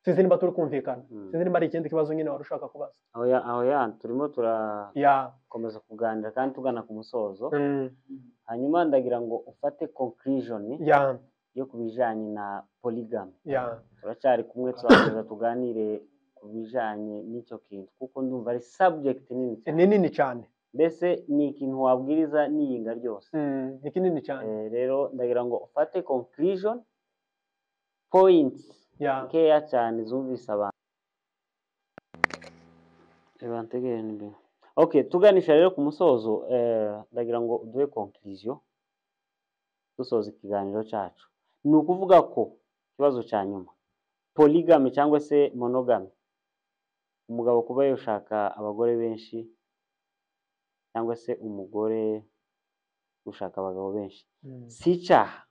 sinzi niba turi kumvikana Mm. sinzi niba ari ikindi kibazo nyine wari ushaka kubaza aho ya aho ya turimo turakomeza ya kuganira kandi tugana ku musozo mm, hanyuma ndagira ngo ufate conclusion ya yo ku bijyanye na polygamy ya turacyari kumwe turakomeza tuganire ku bijyanye n'icyo kintu kuko ndumva ari subject nini cyane ni nini cyane mbese ni ikintu wabwiriza niyinga ryose Mm, ni kinini cyane Eh, rero ndagira ngo ufate conclusion points ya nkeya cyane zumvise abantu reba ntegereje imbere okay tuganisha rero ku musozo eh, ndagira ngo duhe conclusion dusoza ikiganiro cyacu ni ukuvuga ko ikibazo cya nyuma polygamy cyangwa se monogamy umugabo kuba yashaka abagore benshi cyangwa se umugore gushaka abagabo benshi Mm. si icyaha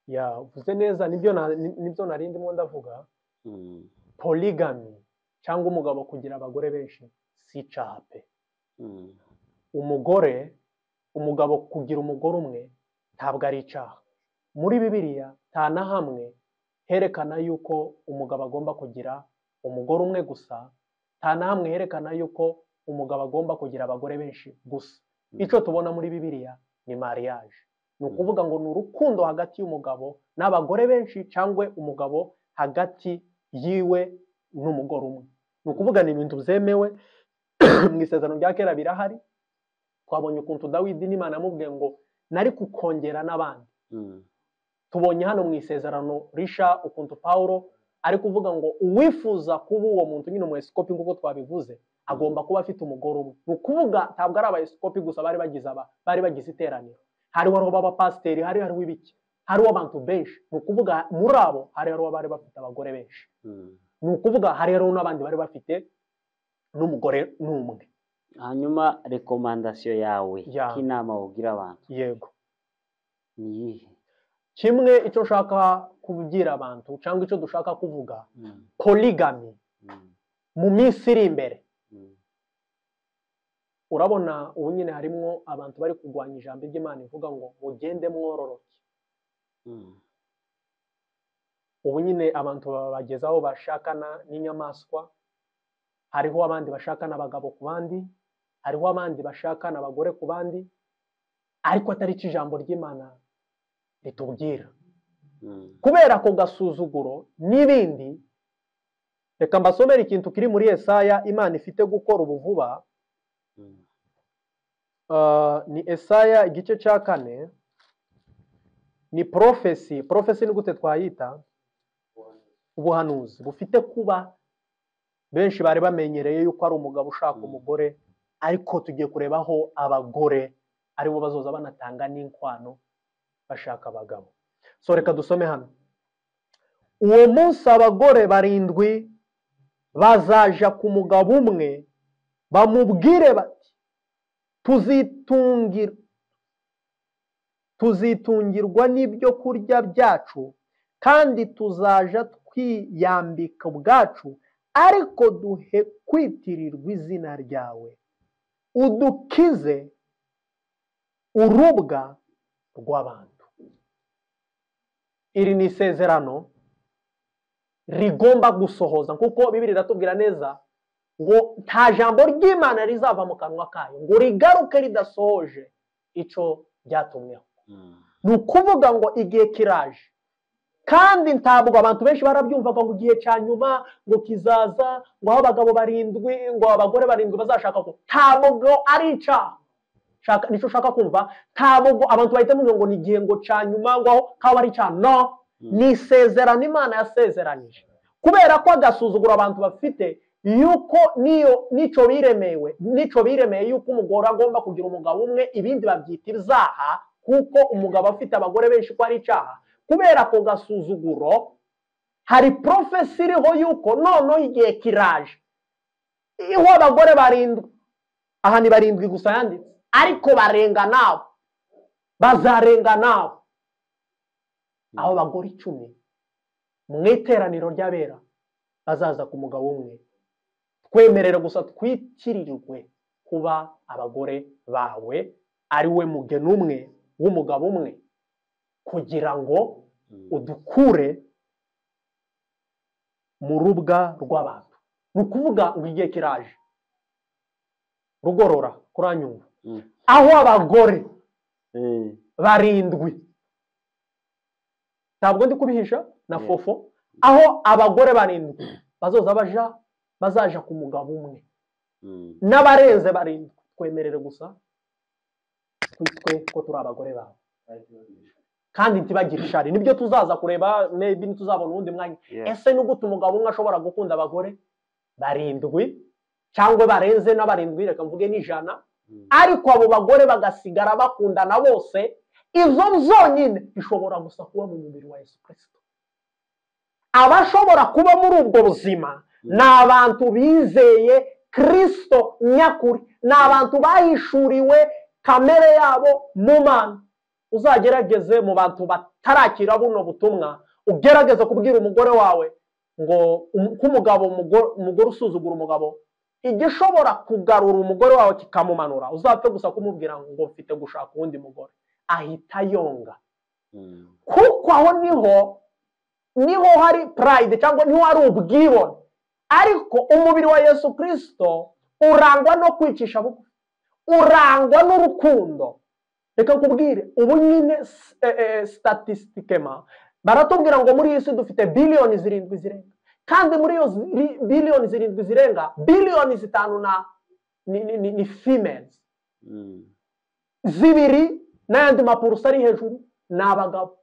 ya uvuze neza nibyo na- ni- nibyo nari ndimo ndavuga Mm, polygamy cyangwa umugabo kugira abagore benshi si icyaha pe mm, umugore umugabo kugira umugore umwe ntabwo ari icyaha muri bibiliya nta na hamwe herekana yuko umugabo agomba kugira umugore umwe gusa nta na hamwe herekana yuko umugabo agomba kugira abagore benshi gusa Mm. icyo tubona muri bibiliya ni mariage ni ukuvuga ngo ni urukundo hagati y'umugabo n'abagore benshi cyangwa umugabo hagati yiwe n'umugore umwe ni ukuvuga ni ibintu byemewe mu isezerano rya kera birahari twabonye ukuntu dawidi n'imana yamubwiye ngo nari kukongera n'abandi mm, tubonye hano mu isezerano risha ukuntu pawulo ari kuvuga ngo uwifuza kuba uwo muntu nyine umweskopi nk'uko twabivuze agomba kuba afite umugore umwe ni ukuvuga ntabwo ari abayeskopi gusa bari bagize aba bari bagize iteraniro hari wari uw'abapasiteri hari hari uw'ibiki hari uw'abantu benshi ni ukuvuga muri abo hari hari uw'abari bafite abagore benshi mm. ni ukuvuga hari hari n'abandi bari bafite n'umugore n'umwe hanyuma rekomandasiyo yawe Ya. k'inama wubwira abantu yego ni iyihe kimwe icyo nshaka kubwira abantu cyangwa icyo dushaka kuvuga Mm, polygamy mm, mu minsi iri imbere mm, urabona ubu nyine harimo abantu bari kurwanya ijambo ry'imana ivuga ngo mugende mwororoke mm, ubu nyine abantu babageza aho bashakana n'inyamaswa hariho abandi bashakana abagabo ku bandi hariho abandi bashakana abagore ku bandi ariko atari cyo ijambo ry'imana ritubwira mm, kubera ako gasuzuguro n'ibindi reka mbasomere ikintu kiri muri Yesaya imana ifite gukora ubu vuba mm. Uh, ni Esaya igice cya kane ni porofesi porofesi ni gute twayita ubuhanuzi bufite kuba benshi bari bamenyereye yuko ari umugabo ushaka Mm. umugore ariko tugiye kurebaho abagore aribo bazoza banatanga n'inkwano bashaka abagabo so reka dusome hano uwo munsi abagore barindwi bazaja ku mugabo umwe bamubwire bati tuzitungira tuzitungirwa n'ibyo kurya byacu kandi tuzaja twiyambika ubwacu ariko duhe kwitirirwa izina ryawe udukize urubwa rw'abantu iri ni isezerano rigomba gusohoza kuko bibiri iratubwira neza ngo nta jambo ry'imana rizava mu kanwa kayo ngo rigaruke ridasohoje icyo ryatumweho Mm, ni ukuvuga ngo igihe kiraje kandi ntabwo abantu benshi barabyumvaga ngo igihe cya nyuma ngo kizaza ngo aho abagabo barindwi ngo abagore barindwi bazashaka ko ntabwo ari icyaha Shaka- nicyo ushaka kumva ntabwo abantu bahita bumva ngo ni igihe ngo cya nyuma ngo aho kaba ari icyaha no ni isezerano imana yasezeranije kubera ko agasuzuguro abantu bafite yuko niyo nico biremewe nico biremeye yuko umugore agomba kugira umugabo umwe ibindi babyita ibyaha kuko umugabo afite abagore benshi ko ari icyaha kubera ako gasuzuguro hari porofesi iriho yuko noneho igihe kiraje iriho abagore barindwi aha ni barindwi gusa yanditse ariko barenga nabo bazarenga nabo aho bagore icumi mu iteraniro ry'abera bazaza ku mugabo umwe twemerere gusa twitirirwe kuba abagore bawe ari we mugeni umwe w'umugabo umwe kugira ngo mm, udukure mu rubwa rw'abantu ni ukuvuga ngo igihe kiraje rugorora kuranyumva mm. aho abagore Eh, barindwi ntabwo ndi kubihisha na Yeah. fofo aho abagore barindwi bazoza baja bazaja ku mugabo umwe mm, n'abarenze barindwi twemerere gusa twitwe ko turi abagore bawe kandi ntibagire ishari nibyo tuzaza kureba maybe ntituzabona uwundi mwanya Yes. ese nugute umugabo umwe ashobora gukunda abagore barindwi cyangwa barenze n'abarindwi reka mvuge n'ijana Mm. ariko abo bagore bagasigara bakundana bose izo zonyine bishobora gusa kuba mu mubiri wa yesu kirisito abashobora kuba muri ubwo buzima ni abantu bizeye kirisito nyakuri ni abantu bahishuriwe kamere yabo mu mana uzagerageze mu bantu batarakira buno butumwa ugerageze kubwira umugore wawe ngo um- ko umugabo umugore umugore usuzugura umugabo igishobora kugarura umugore wawe kikamumanura uzapfe gusa kumubwira ngo mfite gushaka uwundi mugore ahita yonga Mm. kuko aho niho niho hari pride cyangwa niho hari ubwibone ariko umubiri wa yesu kirisito urangwa no kwicisha bugufi urangwa n'urukundo reka nkubwire ubu nyine s- eh, eh, statistikema baratubwira ngo muri iyi si dufite biliyoni zirindwi zirenga kandi muri iyo ziri- biliyoni zirindwi zirenga biliyoni zitanu na ni, ni, ni, ni females Mm. zibiri n'ayandi mapurusa ari hejuru ni abagabo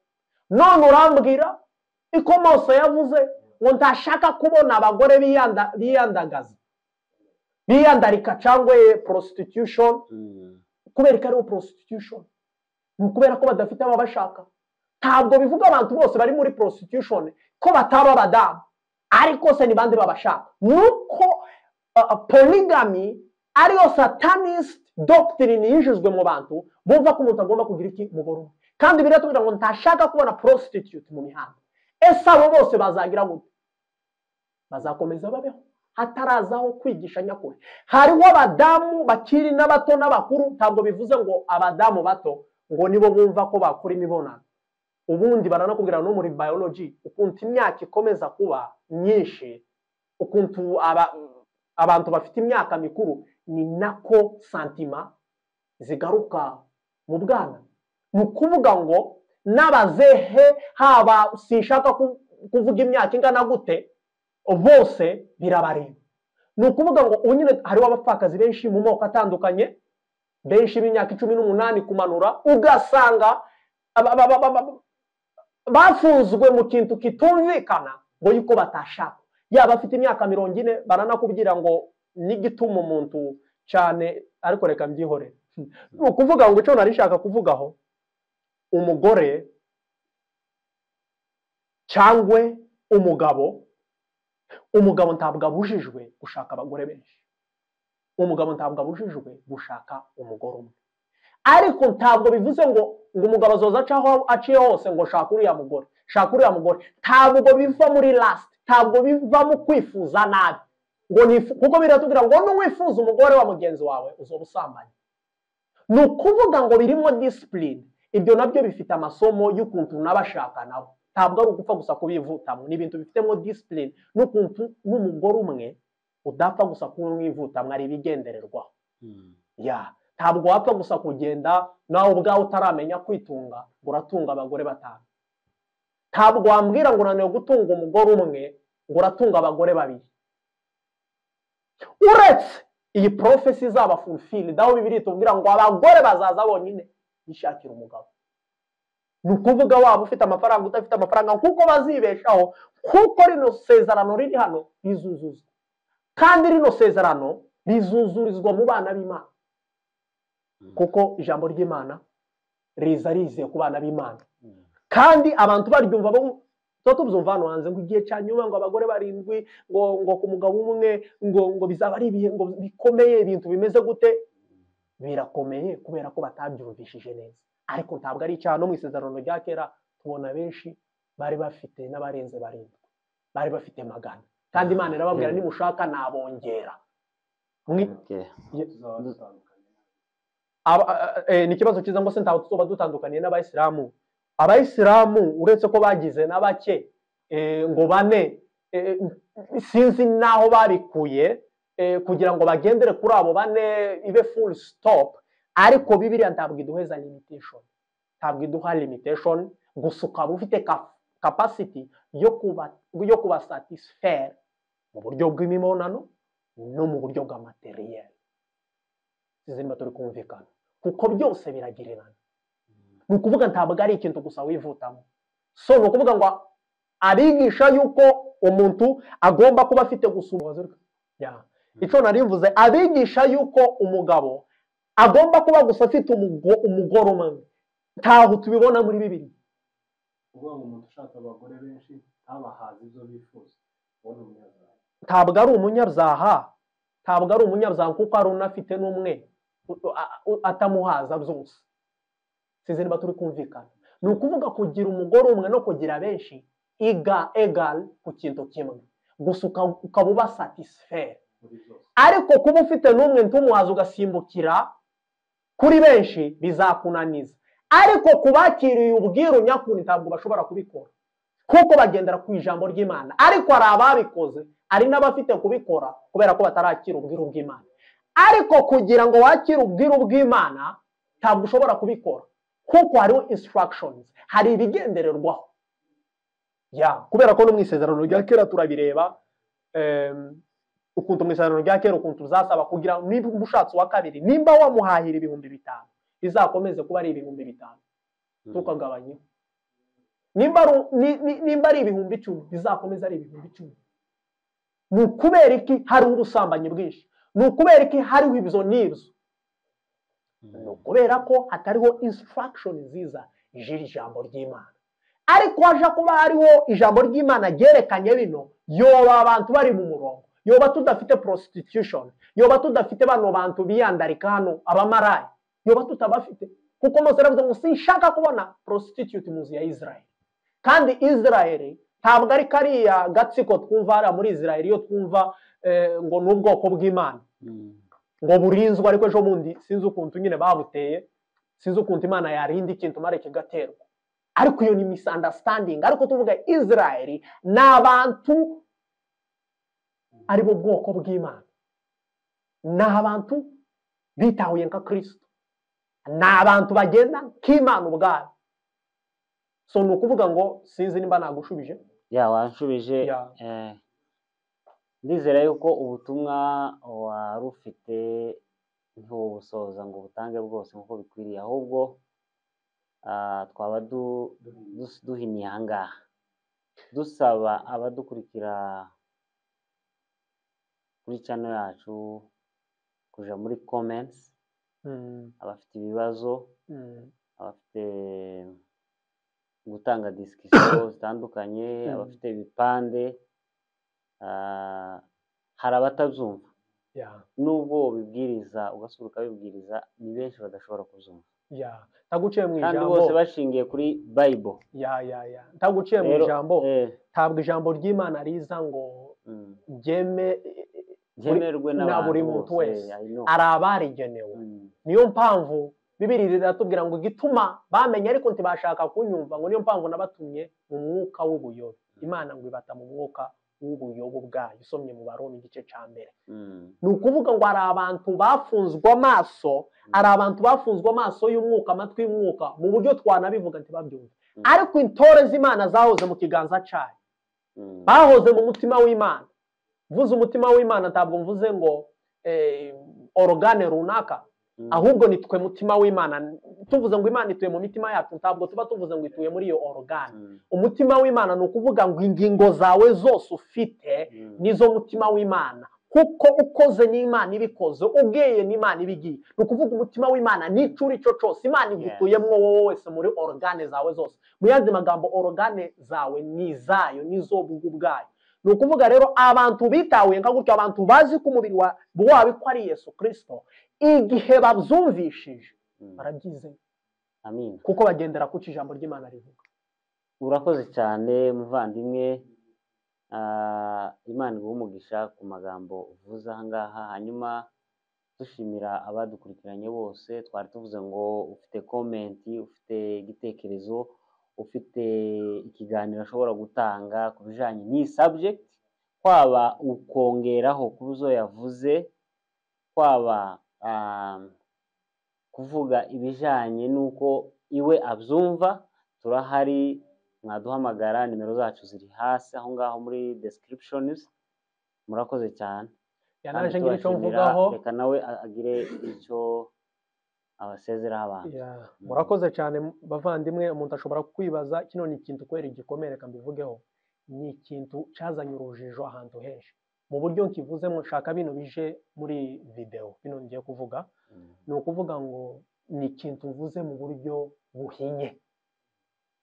none urambwira ikomoso yavuze ngo ntashaka kubona abagore biyanda- biyandagaza biyandarika cyangwa eh, prostitution Mm. kubera ko ariho prostitution ni ukubera ko badafite ababashaka ntabwo bivuga abantu bose bari muri prostitution ko bataba abadamu ariko se ni bande babashaka nuko uh, polygamy ariyo satanist doctrine yinjijwe mu bantu bumva ko umuntu agomba kugira iki umugore umwe kandi biratubwira ngo ntashaka kubona prostitute mu mihanda ese abo bose bazagira gute bazakomeza babeho hatarazaho kwigisha nyakuri hariho abadamu bakiri n'abato n'abakuru ntabwo bivuze ngo abadamu bato ngo nibo bumva ko bakora imibonano ubundi baranakubwira no muri biology ukuntu imyaka ikomeza kuba myinshi ukuntu aba- abantu bafite imyaka mikuru ni nako santima zigaruka mu bwana ni ukuvuga ngo n'abazehe haba sinshaka ku- kuvuga imyaka ingana gute bose birabareba ni ukuvuga ngo ubu nyine hariho abapfakazi benshi mu moko atandukanye benshi b'imyaka cumi n'umunani kumanura ugasanga aba- aba- aba- aba- bafunzwe mu kintu kitumvikana ngo yuko batashaka yaba afite imyaka mirongo ine baranakubwira ngo n'igituma umuntu cyane ariko reka mbyihorere ni ukuvuga ngo icyo nari nshaka kuvugaho umugore cyangwa umugabo umugabo ntabwo abujijwe gushaka abagore benshi umugabo ntabwo abujijwe gushaka umugore umwe ariko ntabwo bivuze ngo ngo umugabo azoza acaho aciye hose ngo shaka uriya mugore shaka uriya mugore ntabwo biva muri lasiti ntabwo biva mu kwifuza nabi ngo nifu- kuko biratubwira ngo n'uwifuza umugore wa mugenzi wawe uzoba usambanye ni ukuvuga ngo birimo disipurine ibyo nabyo bifite amasomo y'ukuntu n'abashaka nabo ntabwo ari ugupfa gusa kubivutamo ni ibintu bifitemo disipurine n'ukuntu n'umugore umwe udapfa gusa kumwivutamo ari ibigendererwaho Mm. ya ntabwo wapfa gusa kugenda nawe ubwawe utaramenya kwitunga ngo uratunga abagore batanu ntabwo wambwira ngo unaniwe gutunga umugore umwe ngo uratunga abagore babiri uretse iyi porofesi izaba fulfilled aho bibiri tubwira ngo abagore bazaza bonyine yishakira umugabo ni ukuvuga waba ufite amafaranga udafite amafaranga kuko bazibeshaho kuko rino sezerano riri hano rizuzuzwa kandi rino sezerano rizuzurizwa mu bana b'imana Mm. kuko ijambo ry'imana riza rizeye ku bana b'imana Mm. kandi abantu baryumva bo tuba tubyumva hano hanze ngo igihe cya nyuma ngo abagore barindwi ngo ngo ku mugabo umwe ngo ngo bizaba ari ibihe ngo bikomeye ibintu bimeze gute birakomeye kubera ko batabyumvishije neza ariko ntabwo ari icyaha no mu isezerano rya kera tubona benshi bari bafite n'abarenze barindwi bari bafite magana kandi imana irababwira Mm. nimushaka nabongera Mwi- Okay. aba- eh, ni ikibazo cyiza ngo se ntawe tuzoba dutandukaniye n'abayisilamu abayisilamu uretse ko bagize na bake eh, ngo bane eh, sinzi n'aho babikuye eh, kugira ngo bagendere kuri abo bane ibe full stop ariko bibiriya ntabwo iduheza limitation ntabwo iduha limitation gusa ukaba ufite ka- capacity yo kuba yo kuba satisfaire mu buryo bw'imibonano no mu buryo bwa materiel tuzimba turi kumvikana kuko byose biragererana ni ukuvuga ntabwo ari ikintu gusa wivutamo so ni ukuvuga ngo abigisha yuko umuntu agomba kuba afite gusuma icyo nari mvuze abigisha yuko umugabo agomba kuba gusa afite umugo- umugore umwe ntaho tubibona muri bibiri kuvuga ngo umuntu ushaka abagore benshi ntabahaze ibyo bifuza ubona umunyabyaha ntabwo ari umunyabyaha ntabwo ari umunyabyaha kuko hari unafite n'umwe u- a- u- atamuhaza byose sizi niba turi kumvikana ni ukuvuga kugira umugore umwe no kugira benshi iga egari ku kintu kimwe gusa uka- ukaba uba satisifere muri byose ariko kuba ufite n'umwe ntumuhaze ugasimbukira kuri benshi bizakunaniza ariko ku bakiriye ubwiru nyakuri ntabwo bashobora kubikora kuko bagendera ku ijambo ry'imana ariko hari ababikoze hari n'abafite kubikora kubera ko batarakira ubwiru bw'imana ariko kugira ngo wakire ubwiru bw'imana ntabwo ushobora kubikora kuko hariho instructions hari ibigendererwaho ya kubera ko no mu isezerano rya kera turabireba em, ukuntu mu isezerano rya kera ukuntu uzasaba kugira ngo niba ushatse uwa kabiri nimba wamuhahira ibihumbi bitanu bizakomeze kuba ari ibihumbi bitanu ntukagabanyeho nimba ari u- ni- ni- nimba ari ibihumbi icumi bizakomeze ari ibihumbi icumi ni ukubera iki hariho ubusambanyi bwinshi ni ukubera iki hariho ibyo n'ibyo ni ukubera ko hatariho instruction nziza ijira ijambo ry'imana ariko haje kuba hariho ijambo ry'imana ryerekanye bino yoba abantu bari mu murongo yoba tudafite prostitution yoba tudafite bano bantu biyandarika hano abamarayi yoba tutabafite kuko mose yaravuze ngo sinshaka kubona prostitute mu nzu ya israel kandi israel ntabwo ari kariya gatsiko twumva hariya muri israel iyo twumva eh, ngo ni ubwoko bw'imana ngo burinzwe ariko ejo bundi sinzi ukuntu nyine babuteye sinzi ukuntu imana yarinda ikintu mare kigaterwa ariko iyo ni misunderstanding ariko tuvuga israel ni abantu ari bo bwoko bw'imana ni abantu bitahuye nka kirisito ni abantu bagenda nk'imana ubwabo so ni ukuvuga ngo sinzi nimba nagushubije ya wanshubije Ya. eh, ndizera yuko ubutumwa wari ufite ntiwubusoza ngo ubutange bwose nk'uko bikwiriye ahubwo ah, twaba du- dus- duhiniye aha ngaha dusaba abadukurikira kuri cano yacu kuja muri comments Mm, abafite ibibazo mm, abafite gutanga disikisiyo zitandukanye Mm. abafite ibipande ah, hari abatabyumva yeah. nubwo ubibwiriza ugasura ukabibwiriza ni benshi badashobora kubyumva ya ntaguciye mu kandi ijambo bose bashingiye kuri bayibolo ya ya ya ntaguciye mu Rero, ijambo eh, ntabwo ijambo ry'imana riza ngo mm, ryeme ryemerwe na n'abantu buri muntu bose, wese. I know. ari abarigenewe Mm, niyo mpamvu bibiri riratubwira ngo igituma bamenye ariko ntibashaka kunyumva ngo niyo mpamvu nabatumye mu mwuka w'ubuyobe imana ngo ibata mu mwuka w'ubuyobe ubwayo usomye mu baroni igice cya mbere mm, ni ukuvuga ngo hari abantu bafunzwe amaso hari abantu bafunzwe amaso y'umwuka amatwi y'umwuka mu buryo twanabivuga ntibabyumve mm, ariko intore z'imana zahoze mu kiganza cyayo mm, bahoze mu mutima w'imana mvuze umutima w'imana ntabwo mvuze ngo eh, orogane runaka mm, ahubwo ni twe mutima w'imana tuvuze ngo imana ituye mu mitima yacu ntabwo tuba tuvuze ngo ituye muri iyo orogane mm, umutima w'imana ni ukuvuga ngo ingingo zawe zose ufite mm, nizo mutima w'imana kuko ukoze n'imana ibikoze ubweye n'imana ibigiye ni ukuvuga umutima w'imana n'icyo uri cyo cyose imana igituyemo wowe wese muri orogane zawe zose mu yandi magambo orogane zawe ni izayo n'izo bwo ubwayo ni ukuvuga rero abantu bitahuye nka gutyo abantu bazi ko umubiri wa- wawe ko ari yesu kirisito igihe babyumvishije mm. barabyizeye amin kuko bagendera ku cyo ijambo ry'imana rivuga urakoze cyane muvandimwe Ah, imana iguha umugisha ku magambo uvuze aha ngaha hanyuma dushimira abadukurikiranye bose twari tuvuze ngo ufite komenti ufite igitekerezo ufite ikiganiro ashobora gutanga ku bijyanye n'iyi subject kwaba ukongeraho ku zo yavuze kwaba ah, kuvuga ibijyanye n'uko iwe abyumva turahari mwaduhamagara nimero zacu ziri hasi aho ngaho muri descriptions murakoze cyane yanaje kandi ngira icyo tubashimira, mvugaho reka nawe agire icyo abasezeraho abantu Ya, murakoze cyane bavandimwe umuntu ashobora kwibaza kino ni ikintu kubera igikomere reka mbivugeho ni ikintu cyazanye urujijo ahantu henshi mu buryo nkivuzemo nshaka bino bije muri videwo bino ngiye kuvuga ni ukuvuga ngo ni ikintu mvuze mu buryo buhinye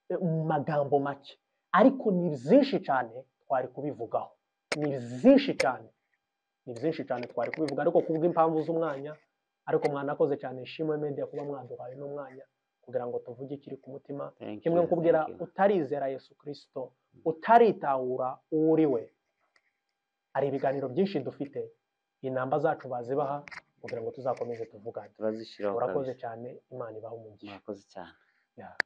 E, mu magambo make ariko ni byinshi cyane twari kubivugaho ni byinshi cyane ni byinshi cyane twari kubivuga ariko ku bw'impamvu z'umwanya ariko mwanakoze cyane ishimwe media kuba mwaduhaye n'umwanya kugira ngo tuvuge ikiri ku mutima Thank kimwe you, nkubwira thank you. utarizera yesu kirisito utaritahura uwo uri we hari ibiganiro byinshi dufite inamba zacu bazibaha kugira ngo tuzakomeze tuvugane turazishyiraho urakoze kabisa cyane imana ibaha umugisha murakoze cyane Yeah.